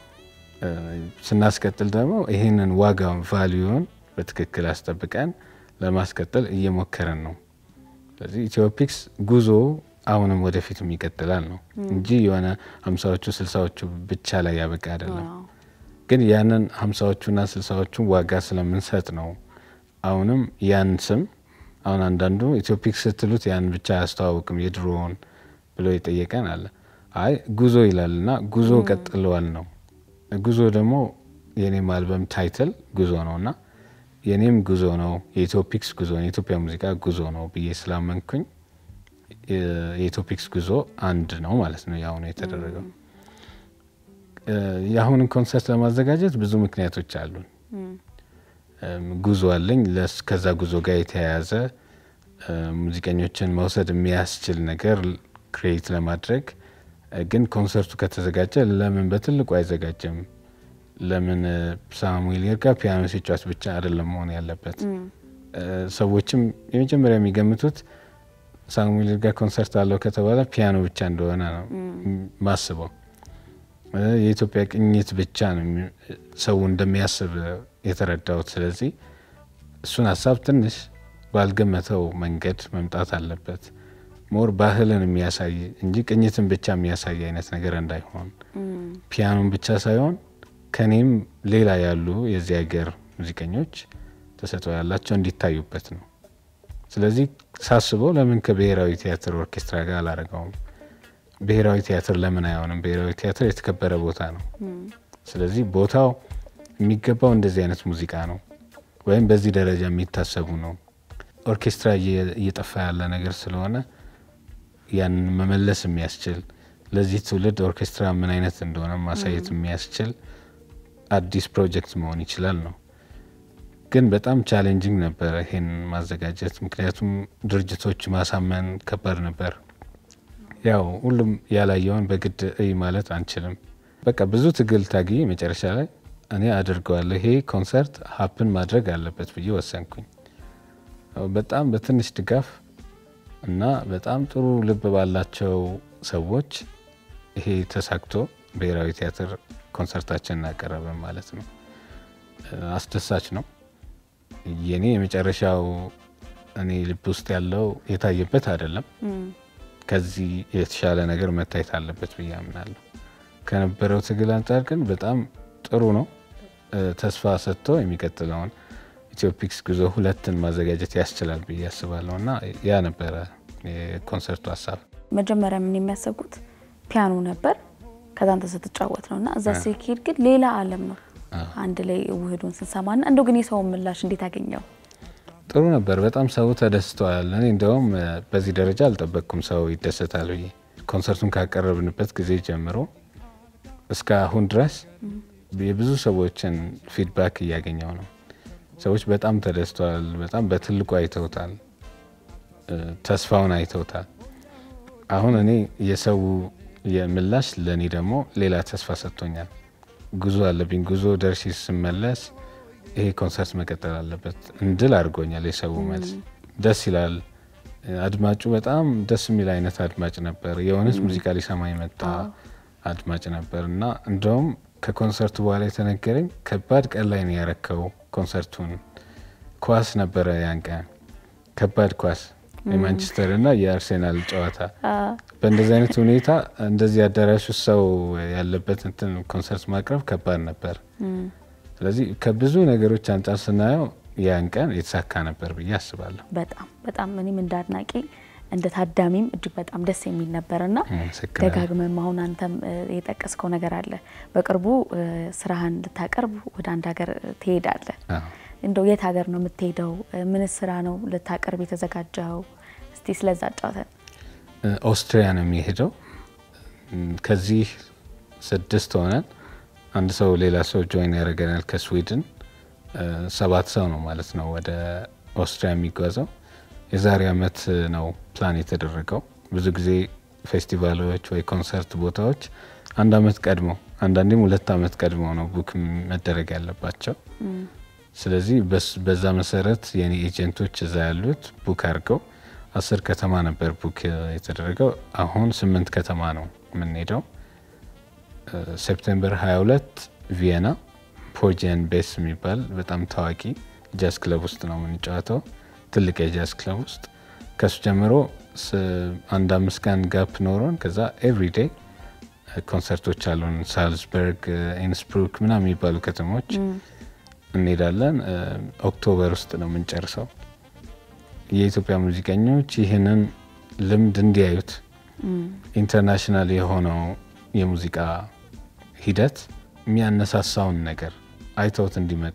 ስናስቀጥል ደግሞ ይህንን ዋጋውን ቫሊዩን በትክክል አስጠብቀን ለማስቀጠል እየሞከረን ነው። ስለዚህ ኢትዮፒክስ ጉዞ አሁንም ወደፊትም ይቀጥላል ነው እንጂ የሆነ ሀምሳዎቹ ስልሳዎቹ ብቻ ላይ ያበቃ አይደለም። ግን ያንን ሀምሳዎቹና ስልሳዎቹን ዋጋ ስለምንሰጥ ነው አሁንም ያን ስም አሁን አንዳንዱ ኢትዮፒክስ ስትሉት ያን ብቻ አያስተዋውቅም የድሮውን ብሎ የጠየቀን አለ። አይ ጉዞ ይላል እና ጉዞ ቀጥለዋል ነው። ጉዞ ደግሞ የኔም አልበም ታይትል ጉዞ ነው እና የኔም ጉዞ ነው፣ የኢትዮፒክስ ጉዞ ነው፣ የኢትዮጵያ ሙዚቃ ጉዞ ነው ብዬ ስላመንኩኝ የኢትዮፒክስ ጉዞ አንድ ነው ማለት ነው የአሁኑ የተደረገው። የአሁንን ኮንሰርት ለማዘጋጀት ብዙ ምክንያቶች አሉን። ጉዞ አለኝ። ከዛ ጉዞ ጋር የተያያዘ ሙዚቀኞችን መውሰድ የሚያስችል ነገር ክሬት ለማድረግ ግን ኮንሰርቱ ከተዘጋጀ ለምን በትልቁ አይዘጋጅም? ለምን ሳሙኤል ይርጋ ፒያኖ ሲጫወት ብቻ አይደለም መሆን ያለበት? ሰዎችም የመጀመሪያ የሚገምቱት ሳሙኤል ይርጋ ኮንሰርት አለው ከተባለ ፒያኖ ብቻ እንደሆነ ነው ማስበው። የኢትዮጵያ ቅኝት ብቻ ነው ሰው እንደሚያስብ የተረዳሁት። ስለዚህ እሱን ሀሳብ ትንሽ ባልገመተው መንገድ መምጣት አለበት። ሞር ባህልን የሚያሳይ እንጂ ቅኝትን ብቻ የሚያሳይ አይነት ነገር እንዳይሆን ፒያኖን ብቻ ሳይሆን ከኔም ሌላ ያሉ የዚህ ሀገር ሙዚቀኞች ተሰጥኦ ያላቸው እንዲታዩበት ነው። ስለዚህ ሳስበው ለምን ከብሔራዊ ቲያትር ኦርኬስትራ ጋር አላረገውም? ብሔራዊ ቲያትር ለምን አይሆንም? ብሔራዊ ቲያትር የተከበረ ቦታ ነው። ስለዚህ ቦታው የሚገባው እንደዚህ አይነት ሙዚቃ ነው፣ ወይም በዚህ ደረጃ የሚታሰቡ ነው። ኦርኬስትራ እየጠፋ ያለ ነገር ስለሆነ ያንን መመለስ የሚያስችል ለዚህ ትውልድ ኦርኬስትራ ምን አይነት እንደሆነ ማሳየት የሚያስችል አዲስ ፕሮጀክት መሆን ይችላል ነው። ግን በጣም ቻሌንጂንግ ነበረ ይሄን ማዘጋጀት፣ ምክንያቱም ድርጅቶች ማሳመን ከባድ ነበር። ያው ሁሉም ያላየውን በግድ እይ ማለት አንችልም። በቃ ብዙ ትግል ታግዬ መጨረሻ ላይ እኔ አድርገዋለሁ ይሄ ኮንሰርት ሀፕን ማድረግ አለበት ብዬ ወሰንኩኝ። በጣም በትንሽ ድጋፍ እና በጣም ጥሩ ልብ ባላቸው ሰዎች ይሄ ተሳክቶ ብሔራዊ ቲያትር ኮንሰርታችን እናቀረበን ማለት ነው። አስደሳች ነው። የኔ የመጨረሻው እኔ ልብ ውስጥ ያለው የታየበት አይደለም፣ ከዚህ የተሻለ ነገር መታየት አለበት ብዬ አምናለሁ። ከነበረው ትግል አንጻር ግን በጣም ጥሩ ነው። እ፣ ተስፋ ሰጥቶ የሚቀጥለውን ኢትዮፒክስ ጉዞ ሁለትን ማዘጋጀት ያስችላል ብዬ አስባለሁ እና ያ ነበረ የኮንሰርቱ ሀሳብ። መጀመሪያ ምን የሚያሰብኩት ፒያኖ ነበር። ከዛ አንተ ስትጫወት ነው እና እዛ ሲሄድ ግን ሌላ ዓለም ነው አንድ ላይ ውህዱን ስንሰማና እንደው ግን የሰውን ምላሽ እንዴት አገኘው? ጥሩ ነበር። በጣም ሰው ተደስተዋል። እኔ እንዲያውም እ፣ በዚህ ደረጃ አልጠበቅኩም ሰው ይደሰታል ብዬ። ኮንሰርቱን ካቀረብንበት ጊዜ ጀምሮ እስከ አሁን ድረስ የብዙ ሰዎችን ፊድባክ እያገኘው ነው። ሰዎች በጣም ተደስተዋል። በጣም በትልቁ አይተውታል። እ፣ ተስፋውን አይተውታል። አሁን እኔ የሰው የምላሽ ለእኔ ደግሞ ሌላ ተስፋ ሰጥቶኛል። ጉዞ አለብኝ። ጉዞ ደርሼ ስመለስ ይሄ ኮንሰርት መቀጠል አለበት እንድል አድርጎኛል። የሰው መልስ ደስ ይላል። አድማጩ በጣም ደስ የሚል አይነት አድማጭ ነበር። የእውነት ሙዚቃ ሊሰማ የመጣ አድማጭ ነበር እና እንደውም ከኮንሰርቱ በኋላ የተነገረኝ ከባድ ቀን ላይ ነው ያረከው ኮንሰርቱን። ኳስ ነበረ ያን ቀን ከባድ ኳስ የማንቸስተር እና የአርሴናል ጨዋታ በእንደዚህ አይነት ሁኔታ እንደዚህ አዳራሽ ውስጥ ሰው ያለበት እንትን ኮንሰርት ማቅረብ ከባድ ነበር። ስለዚህ ከብዙ ነገሮች አንጻር ስናየው ያን ቀን የተሳካ ነበር ብዬ አስባለሁ። በጣም በጣም እኔም እንደ አድናቂ እንደ ታዳሚም እጅግ በጣም ደስ የሚል ነበርና አመሰግናለሁ። ደጋግመም አሁን አንተም እ፣ የጠቀስከው ነገር አለ። በቅርቡ እ፣ ስራህን ልታቀርብ ወደ አንድ ሀገር ትሄዳለህ። አዎ። እንደው የት ሀገር ነው የምትሄደው? ምን ስራ ነው ልታቀርብ የተዘጋጀው? እስቲ ስለዛ ጫውተን። እ፣ ኦስትሪያ ነው የሚሄደው። እም፣ ከዚህ ስድስት ሆነን አንድ ሰው ሌላ ሰው ጆይን ያደርገናል ከስዊድን እ፣ ሰባት ሰው ነው ማለት ነው ወደ ኦስትሪያ የሚጓዘው። የዛሬ አመት ነው ፕላን የተደረገው። ብዙ ጊዜ ፌስቲቫሎች ወይ ኮንሰርት ቦታዎች አንድ አመት ቀድሞ አንዳንዴም ሁለት አመት ቀድሞ ነው ቡክ መደረግ ያለባቸው። ስለዚህ በስ- በዛ መሰረት የኔ ኤጀንቶች እዛ ያሉት ቡክ አድርገው አስር ከተማ ነበር ቡክ የተደረገው። አሁን ስምንት ከተማ ነው የምንሄደው። እ፣ ሴፕቴምበር 22 ቪየና ፖርጂያን ቤስ የሚባል በጣም ታዋቂ ጃዝ ክለብ ውስጥ ነው የምንጫወተው፣ ትልቅ የጃዝ ክለብ ውስጥ። ከሱ ጀምሮ ስ- አንድ አምስት ቀን ጋፕ ኖሮን ከዛ ኤቭሪዴይ ኮንሰርቶች አሉን። ሳልዝበርግ፣ ኢንስብሩክ ምናምን የሚባሉ ከተሞች እንሄዳለን። እ፣ ኦክቶበር ውስጥ ነው የምንጨርሰው። የኢትዮጵያ ሙዚቀኞች ይህንን ልምድ እንዲያዩት ኢንተርናሽናል የሆነው የሙዚቃ ሂደት የሚያነሳሳውን ነገር አይተውት እንዲመጡ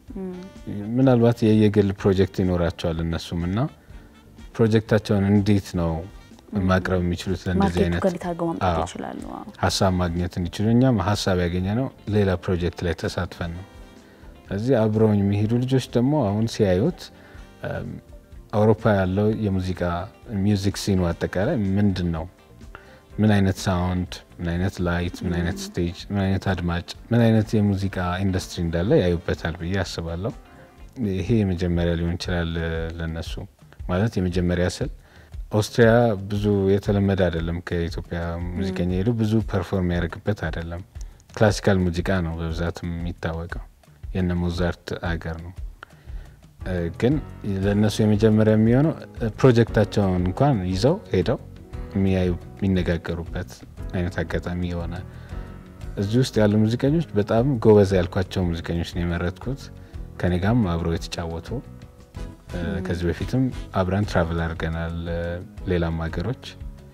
ምናልባት የየግል ፕሮጀክት ይኖራቸዋል እነሱም እና ፕሮጀክታቸውን እንዴት ነው ማቅረብ የሚችሉት ለእንደዚህ ማርኬቱ አይነት ጋር እንዴት አድርገው ማምጣት አዎ። ይችላሉ? አዎ። ሀሳብ ማግኘት እንዲችሉ እኛም ሀሳብ ያገኘ ነው ሌላ ፕሮጀክት ላይ ተሳትፈን ነው። እዚህ አብረውኝ የሚሄዱ ልጆች ደግሞ አሁን ሲያዩት እም፣ አውሮፓ ያለው የሙዚቃ ሚውዚክ ሲኑ አጠቃላይ ምንድን ነው፣ ምን አይነት ሳውንድ፣ ምን አይነት ላይት፣ ምን አይነት ስቴጅ፣ ምን አይነት አድማጭ፣ ምን አይነት የሙዚቃ ኢንዱስትሪ እንዳለ ያዩበታል ብዬ አስባለሁ። ይሄ የመጀመሪያ ሊሆን ይችላል እ፣ ለነሱ ማለት የመጀመሪያ ስል ኦስትሪያ ብዙ የተለመደ አይደለም። ከኢትዮጵያ ሙዚቀኛ ሄዱ ብዙ ፐርፎርም ያደርግበት አይደለም። ክላሲካል ሙዚቃ ነው በብዛት የሚታወቀው የነ ሞዛርት አገር ነው። እ፣ ግን ለእነሱ የመጀመሪያ የሚሆነው እ፣ ፕሮጀክታቸውን እንኳን ይዘው ሄደው የሚያዩ የሚነጋገሩበት አይነት አጋጣሚ የሆነ እዚህ ውስጥ ያሉ ሙዚቀኞች በጣም ጎበዝ ያልኳቸው ሙዚቀኞች ነው የመረጥኩት። ከኔ ጋርም አብረው የተጫወቱ እ፣ ከዚህ በፊትም አብረን ትራቭል አድርገናል። እ፣ ሌላም ሀገሮች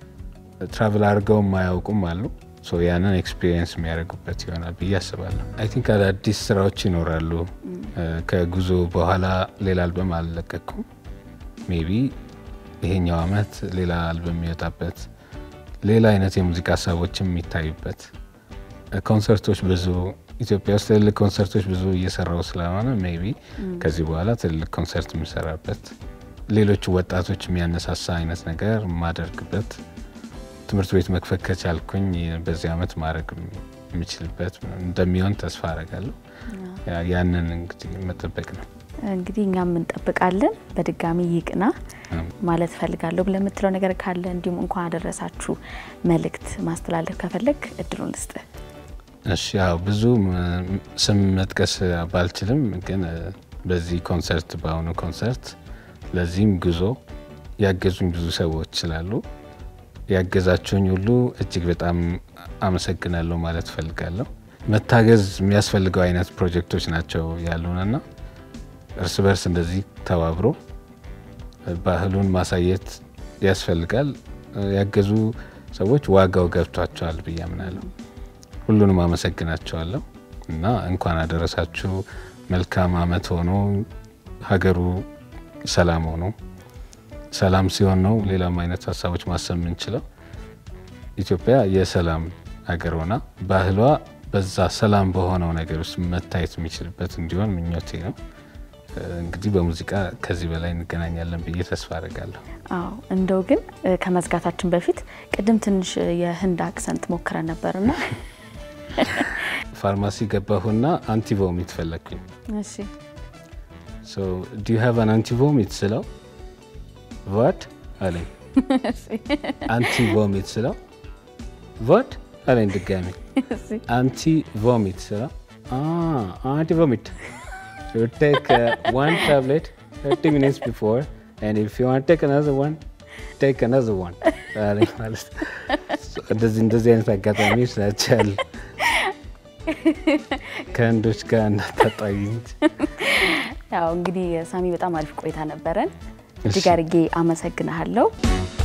ትራቭል አድርገው የማያውቁም አሉ። ሶ ያንን ኤክስፒሪየንስ የሚያደርጉበት ይሆናል ብዬ አስባለሁ። አይ ቲንክ አዳዲስ ስራዎች ይኖራሉ። እ፣ ከጉዞ በኋላ ሌላ አልበም አልለቀኩም። ሜቢ ይሄኛው አመት ሌላ አልበም የሚወጣበት ሌላ አይነት የሙዚቃ ሀሳቦችም የሚታዩበት እ፣ ኮንሰርቶች ብዙ ኢትዮጵያ ውስጥ ትልልቅ ኮንሰርቶች ብዙ እየሰራው ስለሆነ ሜቢ ከዚህ በኋላ ትልልቅ ኮንሰርት የምሰራበት ሌሎቹ ወጣቶች የሚያነሳሳ አይነት ነገር የማደርግበት ትምህርት ቤት መክፈት ከቻልኩኝ በዚህ አመት ማድረግ የምችልበት እንደሚሆን ተስፋ አረጋለሁ። ያ- ያንን እንግዲህ መጠበቅ ነው። እንግዲህ እኛም እንጠብቃለን። በድጋሚ ይቅና ማለት እፈልጋለሁ ብለህ የምትለው ነገር ካለ እንዲሁም እንኳን አደረሳችሁ መልእክት ማስተላለፍ ከፈለግ እድሉን ልስጥ። እሺ ያው ብዙ ም- ስም መጥቀስ ባልችልም ግን እ፣ በዚህ ኮንሰርት በአሁኑ ኮንሰርት ለዚህም ጉዞ ያገዙኝ ብዙ ሰዎች ስላሉ ያገዛችሁኝ ሁሉ እጅግ በጣም አመሰግናለሁ ማለት እፈልጋለሁ። መታገዝ የሚያስፈልገው አይነት ፕሮጀክቶች ናቸው ያሉንና እርስ በርስ እንደዚህ ተባብሮ ባህሉን ማሳየት ያስፈልጋል። ያገዙ ሰዎች ዋጋው ገብቷቸዋል ብዬ አምናለሁ። ሁሉንም አመሰግናቸዋለሁ እና እንኳን አደረሳችሁ። መልካም አመት ሆኖ ሀገሩ ሰላም ሆኖ ሰላም ሲሆን ነው ሌላም አይነት ሀሳቦች ማሰብ የምንችለው። ኢትዮጵያ የሰላም ሀገር ሆና ባህሏ በዛ ሰላም በሆነው ነገር ውስጥ መታየት የሚችልበት እንዲሆን ምኞቴ ነው። እንግዲህ በሙዚቃ ከዚህ በላይ እንገናኛለን ብዬ ተስፋ አድርጋለሁ። አዎ እንደው ግን እ፣ ከመዝጋታችን በፊት ቅድም ትንሽ የህንድ አክሰንት ሞክረን ነበርና ፋርማሲ ገባሁና አንቲ ቮሚት ፈለግኩኝ። እሺ ሶ ዱ ዩ ሃቭ አን አንቲ ቮሚት ስለው ቫት አለኝ። አንቲ ቮሚት ስለው ቫት አለኝ ድጋሚ። አንቲ ቮሚት ስለው አንቲ ቮሚት you take uh, one tablet 30 minutes before and if you want to take another one take another one አለኝ ማለት ነው። So እንደዚህ እንደዚህ አይነት አጋጣሚዎች ናቸው ያሉ ከህንዶች ጋር እንዳታጣዩኝ። ያው እንግዲህ ሳሚ በጣም አሪፍ ቆይታ ነበረን። እጅግ አድርጌ አመሰግናለሁ።